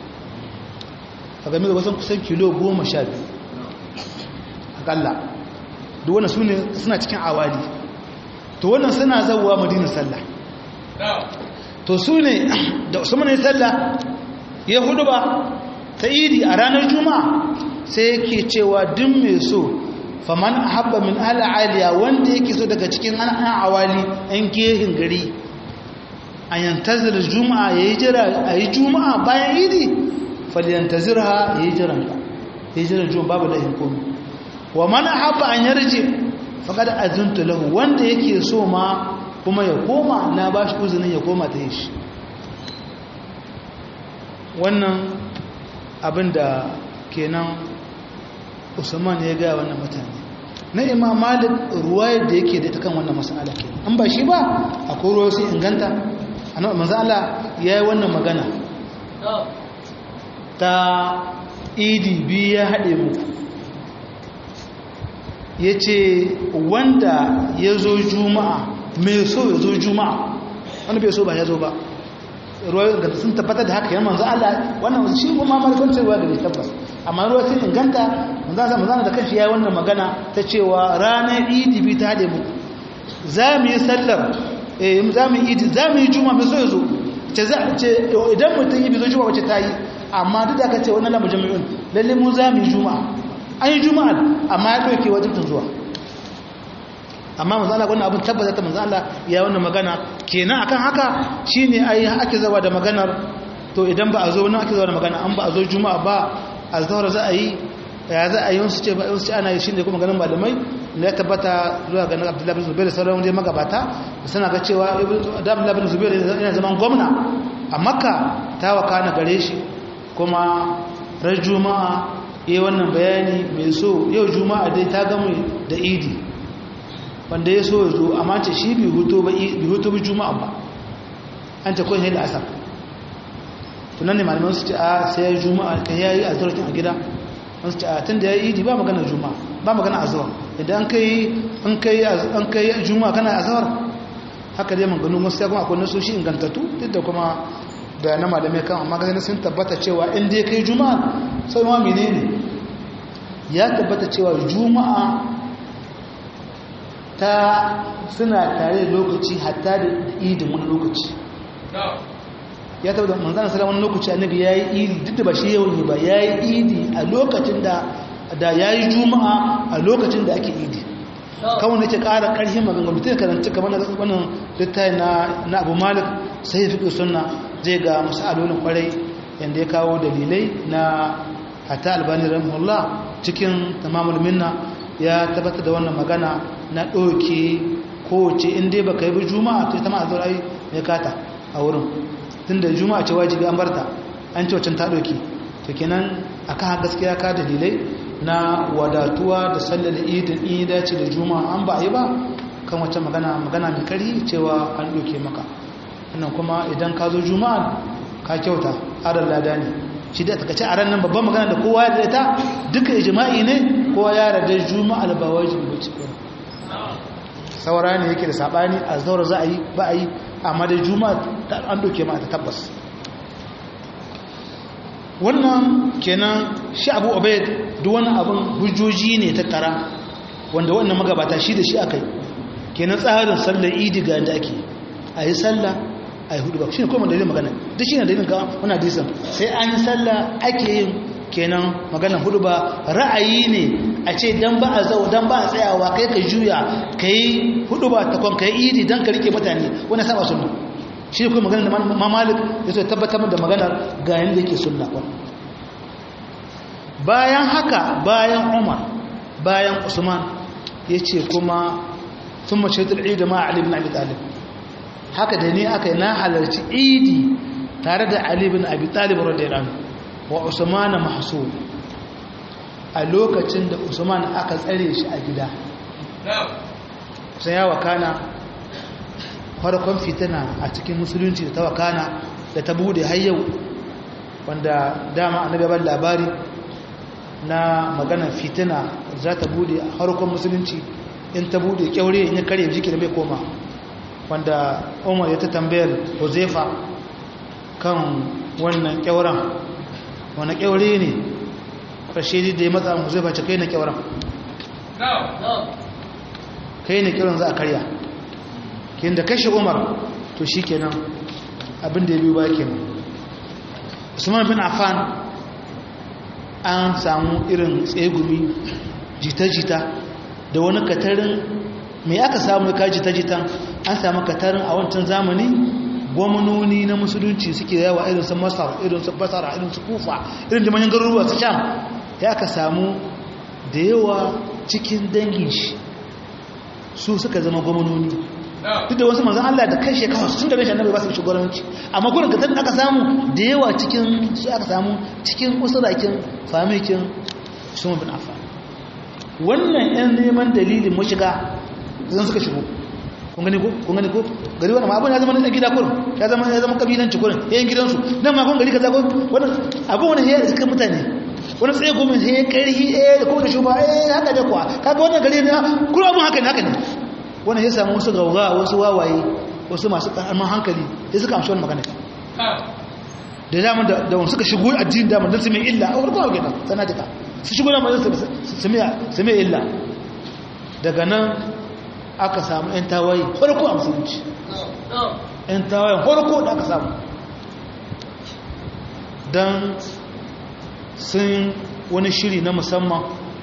a game da wasan kusan kilo goma sha biyu akalla da wannan su ne suna cikin awali to wannan suna zauwa madinin sallah to su ne da usman ya sallah ya hudu ba ta iri a ranar juma'a sai yake cewa duk mai so faman habba min al'aliya wanda yake so daga cikin an awali an gehin gari a yantazir juma'a yayi jira ayi juma'a bayan idi falyantazirha yayi jiran ka yayi jiran juma'a babu lahin komai wa man habba an yarji faqad azuntu lahu wanda yake so ma kuma ya koma na bashi uzunin ya koma ta yi shi wannan abinda kenan usman ya gaya wannan mutane na imam malik ruwayar da yake da ta kan wannan masala ke an ba shi ba akwai ruwa su inganta annabi manzo Allah yayi wannan magana ta idi bi ya hade mu yace wanda yazo juma'a mai so yazo juma'a wanda bai so ba yazo ba ruwa ga sun tabbata da haka yana manzo Allah wannan shi kuma malikon cewa da tabbas amma ruwa sun inganta manzo manzo da kanshi yayi wannan magana ta cewa ranar idi bi ta hade mu za mu yi sallar eh za mu yi idi za mu yi juma'a mai so yazo ce za ce idan mutum yi bizo juma'a wace ta yi amma duk da aka ce wannan lamu jami'un lalle mu za mu yi juma'a an yi juma'a amma ya dauke wajibin zuwa amma manzo Allah wannan abin tabbata ta manzo Allah ya wannan magana kenan akan haka shine ai ake zawa da maganar to idan ba a zo nan ake zawa da magana an ba a zo juma'a ba azhar za a yi ya za a yi wasu ce ba wasu ana yi shine kuma ganin malamai ne ya tabbata zuwa ga Abdullah bin Zubair da sauran wanda magabata suna ga cewa Abdullah bin Zubair yana zaman gwamna a Makka ta wakana gare shi kuma ran juma'a yayi wannan bayani mai so yau juma'a dai ta gamu da idi wanda ya so ya zo amma ce shi bi hutu ba bi juma'a ba an ta kawai da asar tunan ne malaman su ce a sai ya juma'a kan yayi a zarafin a gida an su ce a tun da ya yi idi ba magana juma'a ba magana azawar idan an kai an kai an kai juma'a kana azawar haka dai maganu wasu ya kuma akwai nasu shi ingantattu duk da kuma da na malamai kan amma ganin sun tabbata cewa in dai kai juma'a sai ma menene ya tabbata cewa juma'a ta suna tare da lokaci hatta da idin wani lokaci ya tabbata manzana sallallahu wani lokaci annabi yayi idi duk da ba shi yawan ba yayi idi a lokacin da da yayi juma'a a lokacin da ake idi kawai nake ƙara ƙarfin maganganu mutum karanta kamar na wannan littafi na na Abu Malik sai fiqh sunna zai ga masalolin kwarai yanda ya kawo dalilai na hatta albani rahimahullah cikin tamamul minna ya tabbatar da wannan magana na ɗauke kowace inda ba ka yi bi juma'a to ita ma a zaurai ya kata a wurin tun da juma'a ce wajibi an barta an ce wacin ta ɗauke to kenan a kan gaskiya ka dalilai na wadatuwa da sallar idin in dace da juma'a an ba a yi ba kan wacce magana magana mai kari cewa an ɗauke maka wannan kuma idan ka zo juma'a ka kyauta adar lada ne shi da takace a ran nan babban magana da kowa ya ta duka ijma'i ne kowa ya rada juma'a ba wajibi ba ce saura ne yake da sabani a zaura za a yi ba a yi amma da juma'a an doke ma ta tabbas wannan kenan shi abu obaid duk wani abin hujjoji ne ta tara wanda wannan magabata shi da shi aka yi kenan tsarin sallar idi ga da ake a yi sallah a yi hudu ba shi ne kuma dalilin magana duk shi ne dalilin ga wani hadisan sai an yi sallah ake yin kenan maganar hudu ba ra'ayi ne a ce dan ba a zau dan ba a tsayawa kai ka juya ka yi hudu ba takon ka yi idi don ka rike mutane wani saba sunna shi ne kuma maganar da mamalik ya so tabbatar da maganar ga yadda yake sunna kwan bayan haka bayan umar bayan usman ya ce kuma sun mace tul'i da ma'ali bin abi talib haka da ne aka yi na halarci idi tare da ali bin abi talib radiyallahu wa usman mahsud a lokacin da usman aka tsare shi a gida sai ya wakana farkon fitina a cikin musulunci da ta wakana da ta bude har yau wanda dama annabi ban labari na maganar fitina za ta bude a farkon musulunci in ta bude kyaure in ya karye jiki da bai koma wanda umar ya ta tambayar huzaifa kan wannan kyauran wani kyaure ne ƙarshe da ya matsa huzaifa ce kai na kyauran kai ne kyauran za a karya kin da kashe umar to shi kenan abinda ya biyu ba kenan usman bin affan an samu irin tsegumi jita-jita da wani katarin mai aka samu ka jita-jitan an samu katarin a wancan zamani gwamnoni na musulunci suke yawa irin su masar irin su basara irin su kufa irin da manyan garuruwa su sham ya aka samu da yawa cikin dangin shi su suka zama gwamnoni duk da wasu manzan Allah da kai shekawa sun da rashin annabi ba su shugabanci amma gurin ka aka samu da yawa cikin su aka samu cikin usurakin famikin Usman bin Affan wannan yan neman dalilin mashiga zan suka shigo kun gani ko kun gani ko gari wannan abun ya zama na gida kurin ya zama ya zama kabilanci kurin yayin gidansu nan ma kun gari kaza ko wannan abun wannan ya suka mutane wani tsaye goma sai karhi eh da kuma da shuba eh haka da kuwa kaga wannan gari ne kuma abun haka ne haka ne wannan ya samu wasu gauga wasu wawaye wasu masu ƙarfin hankali ya suka amshi wani magana da damar da wani suka shigo addinin damar don su mai illa a warkon gina sana jika su shigo damar don su mai illa daga nan aka samu 'yan tawaye farko a musulunci 'yan tawayen farko da aka samu don sun wani shiri na musamman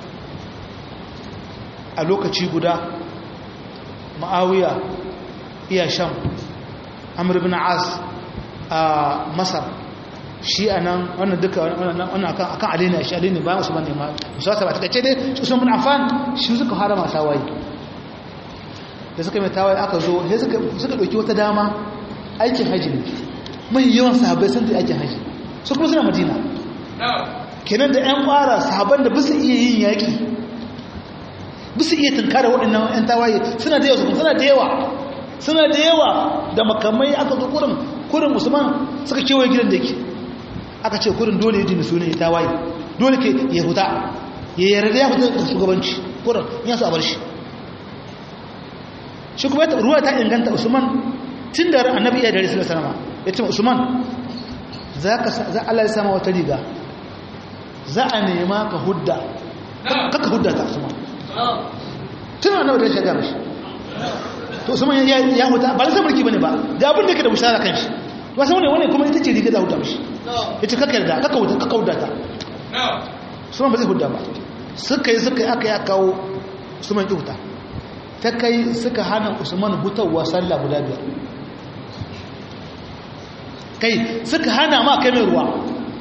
a lokaci guda ma'awiya iya sham amur bin as a masar shi a nan wannan duka wannan akan alina shi alina bayan su bane ma su wata ba ta kace dai su sun bin afan shi suka harama tawaye da suka mai tawaye aka zo sai suka suka dauki wata dama aikin haji ne mai yawan sahabbai sun tafi aikin haji su kuma suna madina kenan da ƴan ƙwara sahabban da bisa iya yin yaƙi bisa iya tunkara waɗannan 'yan tawaye suna da yawa suna da yawa suna da yawa da makamai aka zo kurin kurin musulman suka kewaye gidan da yake aka ce kurin dole ya jini suna ya tawaye dole ke ya huta ya yarda ya huta da shugabanci kurin ya su a bar shi shi kuma ruwa ta inganta usman tun da annabi iya dare sallallahu alaihi ya ce usman za ka za Allah ya sama wata riga za a nema ka hudda kaka hudda ta usman tun annabi da ya shiga mishi to usman ya ya huta ba sai mulki bane ba ga abin da yake da bushara kan shi ba sai wani wani kuma ita ce riga da huta mishi yace kaka yarda kaka huta kaka hudda ta usman ba zai hudda ba suka yi suka yi aka ya kawo usman kyauta ta kai suka hana usman hutawa sallah guda biyar kai suka hana ma kai mai ruwa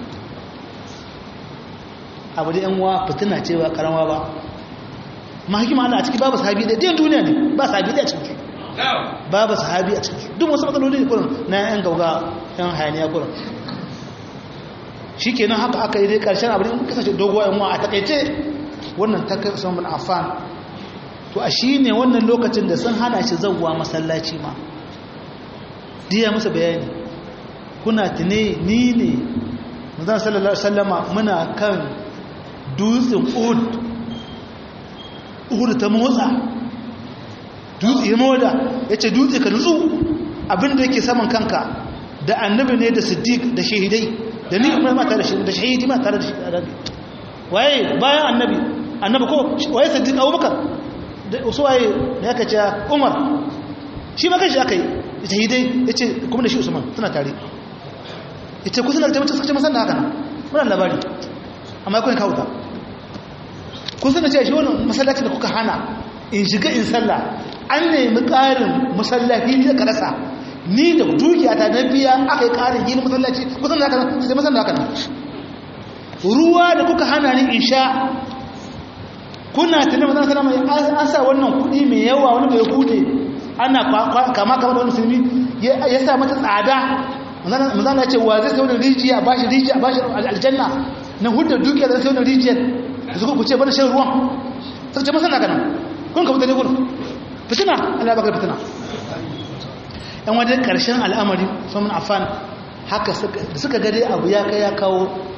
abu da yan wa fitina ce ba karama ba ma hikima Allah a ciki babu sahabi da din duniya ne ba sahabi da ciki babu sahabi a ciki duk wasu matsaloli ne kurin na yan gauga yan hayaniya kurin shikenan haka aka yi dai karshen abu in kasance doguwa yan wa a takaice wannan ta kai Usman bin Affan to a shine wannan lokacin da sun hana shi zawwa masallaci ma diya masa bayani kuna tune ni ne manzon sallallahu alaihi wasallama muna kan dutsen Uhud Uhud ta motsa dutse ya moda yace dutse ka nutsu abinda yake saman kanka da annabi ne da siddiq da shahidai da ni kuma ma tare da shahidi ma tare da shahidi waye bayan annabi annabi ko waye siddiq abubakar da wasu waye da aka ce umar shi ma kanshi aka yi shahidai yace kuma da shi usman suna tare ita kusa da tabbata suka ce masan da haka nan muna labari amma kun kawo ta kusa da ce shi wannan masallaci da kuka hana in shiga in sallah an nemi ƙarin masallaci da ka rasa ni da dukiyata na biya aka yi ƙarin yin masallaci kusan da haka nan sai masan da haka nan ruwa da kuka hana ni in sha kuna tunan mazan sana mai an sa wannan kuɗi mai yawa wani mai hude ana kama kama da wani musulmi ya sa mata tsada manzana ya ce wa zai saurin rijiya ba shi rijiya ba shi aljanna na hudar dukiya zai saurin rijiyar da suka kuce bane shan ruwan sai ce masana ganin kun ka mutane gudu fitina allah baka fitina yan wajen karshen al'amari sun afan haka da suka gade abu ya kai ya kawo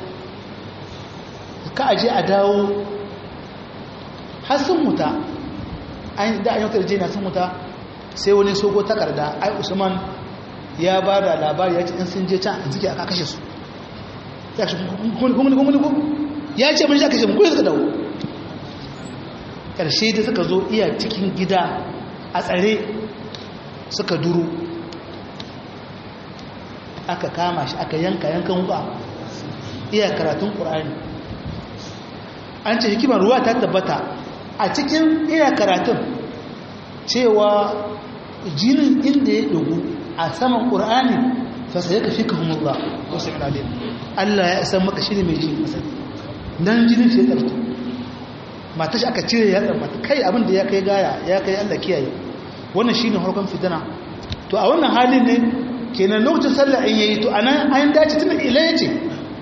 ka aje a dawo har sun muta da an yautar jina sun muta sai wani sogo takarda ai usman ya ba da labari ya ce in sun je can suke aka kashe su ya ce kuma ko ya ce mun shi aka kashe mun kuma suka dawo ƙarshe da suka zo iya cikin gida a tsare suka duru aka kama shi aka yanka yankan wuka iya karatun ƙur'ani an ce hikimar ruwa ta tabbata a cikin iya karatun cewa jinin inda ya ɗugu a saman ƙur'ani fasa ya kafi ka humurra wasu ƙalalin allah ya san maka shi ne mai jini masani nan jinin shi ya ƙarfi mata shi aka cire ya mata kai abin da ya kai gaya ya kai allah kiyaye wannan shi ne harkon fitana to a wannan halin ne kenan lokacin sallah in yayi to anan an dace tun ila ya ce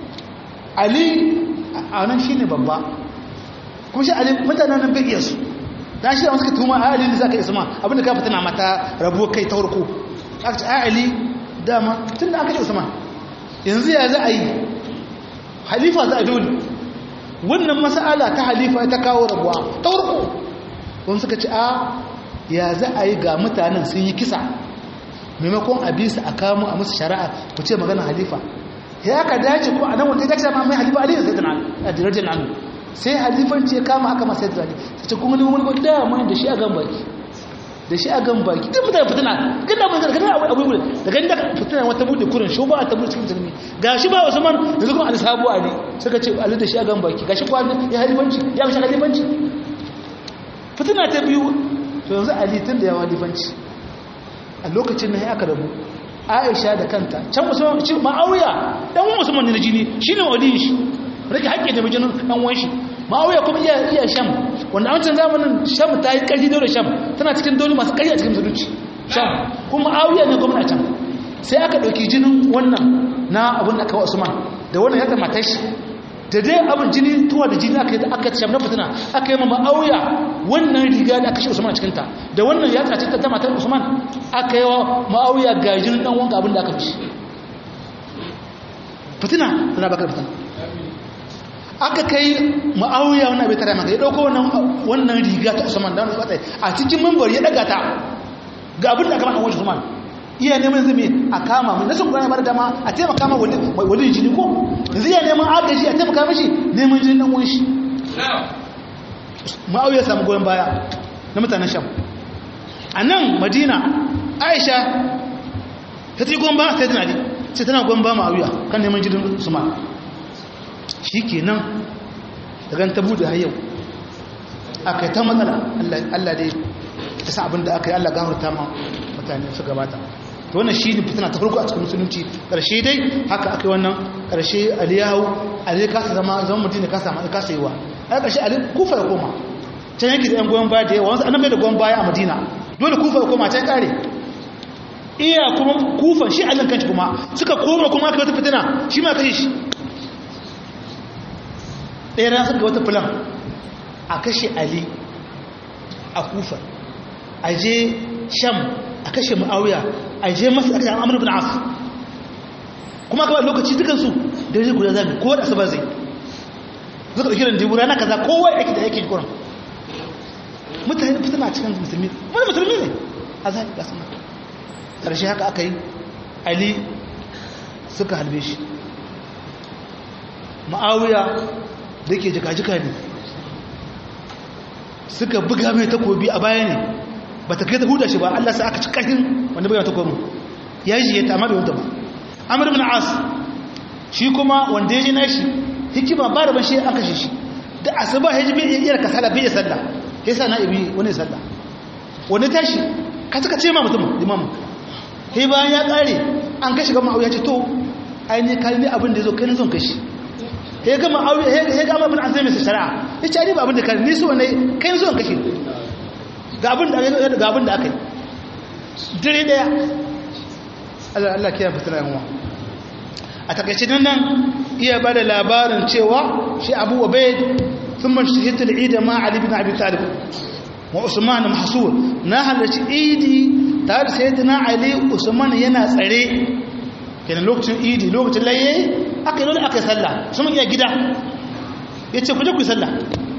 ali a nan shi ne babba kuma shi ali mutanen nan bai iya su dan shi da suka tuma a ali ne zaka isma abinda ka fitina mata rabuwa kai ta farko aka ce a ali dama tun da aka ce usman yanzu ya za a yi halifa za a dole wannan mas'ala ta halifa ta kawo rabuwa ta farko wani suka ce a ya za a yi ga mutanen sun yi kisa maimakon a bisa a kamo a musu shari'a ku ce magana halifa ya ka dace ko a nan wata dace ma mai halifa ali sai tana a dirajen anu sai halifanci ya kama aka masa yadda sai ce kuma ni wani da mai da shi a gan baki da shi a gan baki duk mutane fitina gina mun zarga abu abu abu da gani da fitina wata bude kurin sho ba ta bude cikin jirmi ga shi ba usman da kuma ali sabu ali suka ce ali da shi a gan baki ga shi kwani ya halifanci ya mishi halifanci fitina ta biyu to yanzu ali tun da ya halifanci a lokacin nan aka rabu aisha da kanta can musamman ce ma'auya dan musamman ne na jini shine waliyin shi rage haƙƙi da mijinin ɗan wanshi ma'auya kuma iya iya sham wanda a wancan zamanin sham ta yi ƙarfi dole sham tana cikin dole masu ƙarfi a cikin musulunci sham kuma ma'auya ne gwamna can sai aka ɗauki jinin wannan na abin da kawo usman da wannan ya tamata shi da dai abin jini tuwa da jini aka yi aka sham na fitina aka yi ma ma'auya wannan riga da aka shi usman a cikinta da wannan ya tsace ta matar usman aka yi wa ma'auya ga jinin ɗan wanka abin da aka fi fitina tana bakar fitina aka kai ma'auya wannan bai tare maka ya dauko wannan riga ta Usman da wannan a cikin mambar ya daga ta ga abin da aka maka wani Usman iya neman zumi a kama mai nasu kuma bar dama a taimaka ma wani wani jini ko yanzu iya neman agaji a taimaka mishi neman jini dan wani shi ma'auya ya samu goyon baya na mutanen Sham a nan Madina Aisha ta ci goyon baya sai tana di sai tana goyon baya ma'auya kan neman jinin Usman shi ke nan daga ta bude har yau aka yi ta matsala Allah dai ta sa abin da aka yi Allah gafarta ma mutane su gabata to wannan shi ne fitina ta farko a cikin musulunci karshe dai haka aka yi wannan karshe aliyahu ali kasa zama zama mutum ne kasa ma kasa yiwa a karshe ali kufa ya koma can yake da yan goyon baya da yawa wasu annabai da goyon baya a madina dole kufa ya koma can kare iya kuma kufan shi allin kanci kuma suka koma kuma aka wata fitina shi ma kashe shi ɗaya ran suka wata filan a kashe ali a kufa a je sham a kashe ma'auya a je masu a kashe amur bin as kuma kawai lokaci dukansu da ya guda zami kowa da asabar zai zuka da kiran jibu rana kaza kowa ya ake da yake kuran mutane fitina cikin musulmi wani musulmi ne a zai ga sama ƙarshe haka aka yi ali suka halbe shi ma'auya da ke jika-jika ne suka buga mai takobi a baya ne ba ta kai ta huda shi ba Allah sa aka ci ƙarfin wanda bai wata komi ya ji ya ta amma bai wata ba amur bin as shi kuma wanda ya ji na shi hikima ba da ban shi an kashe shi da asuba ya ji bai iya kasala bai ya sallah ya sa na ibi wani sallah wani tashi ka suka ce ma mutum limamu sai bayan ya ƙare an kashe gama auya ce to ainihin kalmi abin da ya zo kai na son kashi ya gama auya ya gama abin an zai mai shari'a ya ce ba abin da kare ni so ne kai na son kashi ga abin da aka yi dire daya Allah kiyar fitina yanwa a takaice nan nan iya ba da labarin cewa shi abu obaid sun man shahitar ida ma ali bin abi talib wa usman mahsur na halarci idi tare sai dina ali usman yana tsare kenan lokacin idi lokacin laye aka yi dole aka yi sallah sun iya gida ya ce kuje ku yi sallah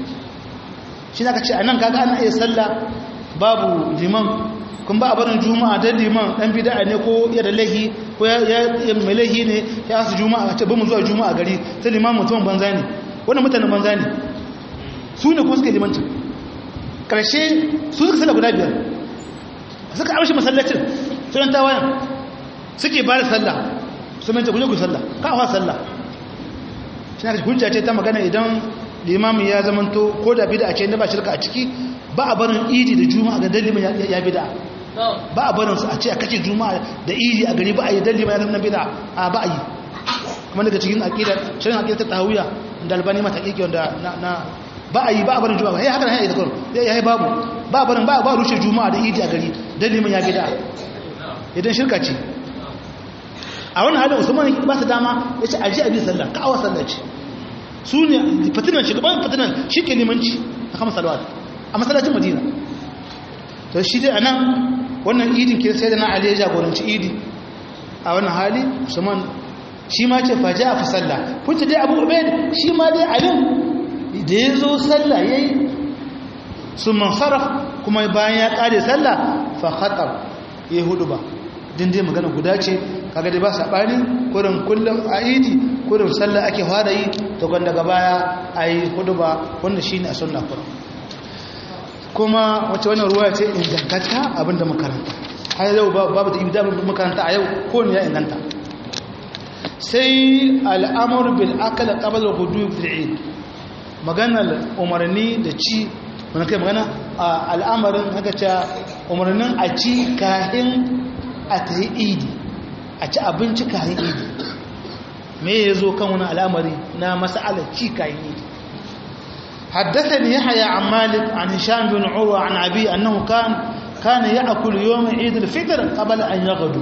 shi na ka ce a nan kaga ana iya sallah babu liman kun ba a barin juma'a don liman dan bida ne ko ya da lahi ko ya mai lahi ne ya su juma'a ce ba mu zuwa juma'a gari sai liman mutum banza ne wannan mutanen banza ne su ne kuma suka limanci karshe su suka sallah guda biyar suka amshi masallacin sunan tawayan suke ba da sallah su manta kuje ku sallah ka awa sallah shi na hujja ce ta magana idan limamin ya zamanto ko da bida ce na ba shirka a ciki ba a barin idi da juma'a ga dalimin ya bida ba a barin su a ce a kace juma'a da idi a gari ba a yi dalimin ya zama bida a ba a yi kuma daga cikin aqidar shirin aqidar ta tahawiya da albani mata kike wanda na ba a yi ba a barin juma'a sai haka ne ya zakar ya yi babu ba a barin ba ba rushe juma'a da idi a gari dalimin ya bida idan shirka ce a wannan halin usman ba su dama ya ce aji abin sallah ka awa sallah ce su ne fitinan shugaban fitinan shi ke limanci a kama salawat a masallacin madina to shi dai a nan wannan idin ke sai da na ali ya jagoranci idi a wannan hali usman shi ma ce faji a fi sallah kun ce dai abu ubaid shi ma dai alin da ya zo sallah ya yi sun mansaraf kuma bayan ya kare sallah fa khatar ya hudu ba din dai magana guda ce kaga dai ba sabani kurin kullum a idi kurin sallah ake fara yi to gwanda daga baya ayi huduba wanda shine a sunna kurin kuma wace wannan ruwa ce ingantacca abinda makaranta har yau babu da ibda makaranta a yau ko ne ya inganta sai al'amur bil akal qabla al-ghudub fil eid maganar umarni da ci wannan kai magana al'amarin haka ce umarnin a ci kahin a ta yi idi a ci abinci kayan idi me ya zo kan wani al'amari na masa'alar ci kayan idi haddasa ne ya haya an malik an hisham bin urwa an abi annahu kan kana ya akulu yawon idil fitar kabala an ya gado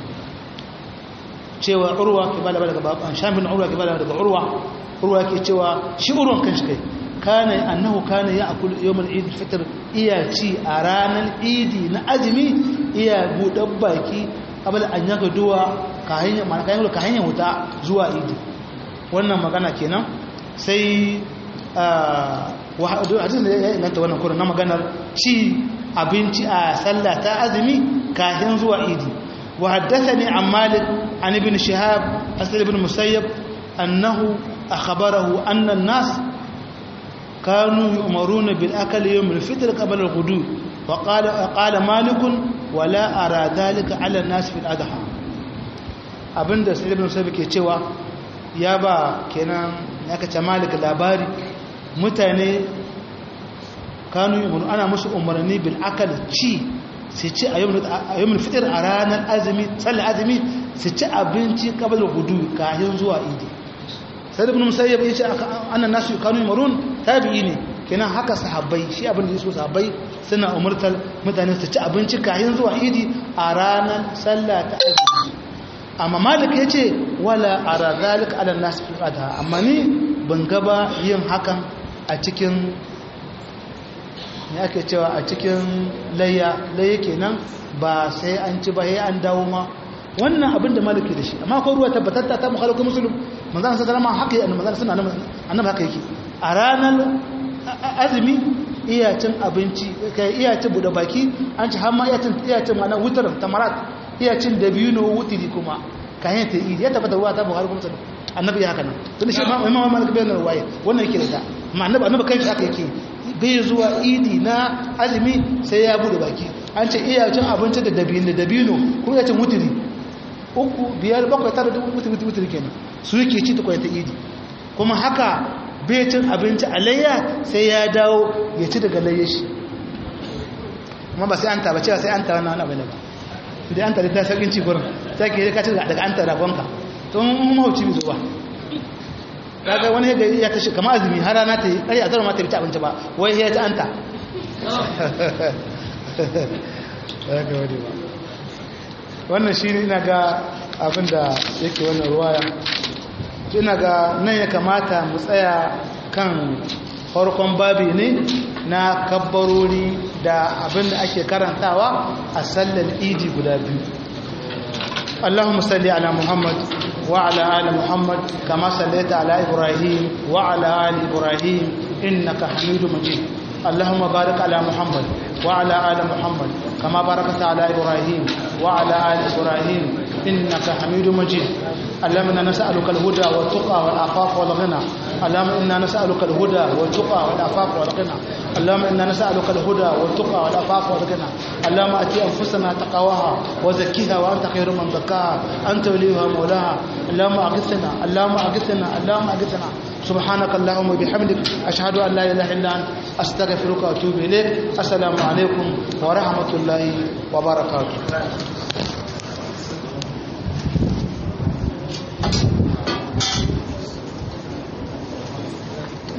cewa urwa ke bala daga baban hisham bin urwa ke bala daga urwa urwa ke cewa shi urwan kan shi kai kana annahu kana ya akulu yawon idil fitar iya ci a ranar idi na azumi iya buɗan baki abin an yaga duwa ka hanyar wuta zuwa idi wannan magana kenan sai hadisun da ya inganta wannan kurin na maganar ci abinci a sallah ta azumi kahin zuwa idi wa haddasa ne an malik an ibn shihab asir ibn musayyab annahu akhbarahu annan nas كانوا يؤمرون بالأكل يوم الفطر قبل الغدو وقال, وقال مالك ولا أرى ذلك على الناس في الأضحى abinda sai ibn sabi ke cewa ya ba kenan aka ce malik labari mutane kanu yi ana musu umarni bil akal ci su ci a yawon fitar a ranar azumi tsalle azumi su ci abinci kabal gudu kayan zuwa idi sai da bin musayyab ya ce annan nasu kanu yi marun tabi'i ne kenan haka sahabbai shi abin da ya so sahabbai suna umartar mutane su ci abinci kayan zuwa idi a ranar sallah ta azumi amma malik ya ce wala a razalik ala nasu fi amma ni ban gaba yin hakan a cikin ya ake cewa a cikin layya layya kenan ba sai an ci ba sai an dawo ma wannan abin da maliki da shi amma ko ruwa tabbatatta ta mukhalafin musulun manzan sa zama haka yi manzan suna annabi haka yake a ranar azumi iya cin abinci kai iya cin bude baki an ci har ma iya cin iya cin ma'ana wutar tamarat iya cin dabino wutiri kuma kayan ta yi ya tabbata ruwa ta buhari kuma musulun annabi ya haka nan tun shi ma imam malik bayan ruwaya wannan yake da ta amma annabi annabi kai haka yake bai zuwa idi na azumi sai ya bude baki an ce iya cin abinci da dabino dabino kuma ya cin wutiri uku biyar bakwai tara da wutiri wutiri kenan su yake ci tukwai ta idi kuma haka bai cin abinci a layya sai ya dawo ya ci daga layya shi kuma ba sai an taba cewa sai an taba na wani abu ne ba da an tare ta saukin ci gurin sai ke ka ci daga an tara gonka to mun mahauci bi zuwa kaga wani ga ya tashi kamar azumi har rana ta yi ƙari a zara ma ta bi ta abinci ba wai ya ta anta wannan shi ne ina ga abin da yake wannan ruwaya ina ga nan ya kamata mu tsaya kan farkon babi ne na kabbarori da abin da ake karantawa a sallar idi guda biyu اللهم صل على محمد وعلى آل محمد كما صليت على إبراهيم وعلى آل إبراهيم إنك حميد مجيد اللهم بارك على محمد وعلى آل محمد كما باركت على إبراهيم وعلى آل إبراهيم إنك حميد مجيد اللهم إنا نسألك الهدى والتقى والعفاف والغنى اللهم إنا نسألك الهدى والتقى والعفاف والغنى اللهم إنا نسألك الهدى والتقى والعفاف والغنى اللهم أتي أنفسنا تقواها وزكيها وأنت خير من زكاها أنت وليها مولاها اللهم أغثنا اللهم أغثنا اللهم أغثنا سبحانك اللهم وبحمدك أشهد أن لا إله إلا أنت أستغفرك وأتوب إليك السلام عليكم ورحمة الله وبركاته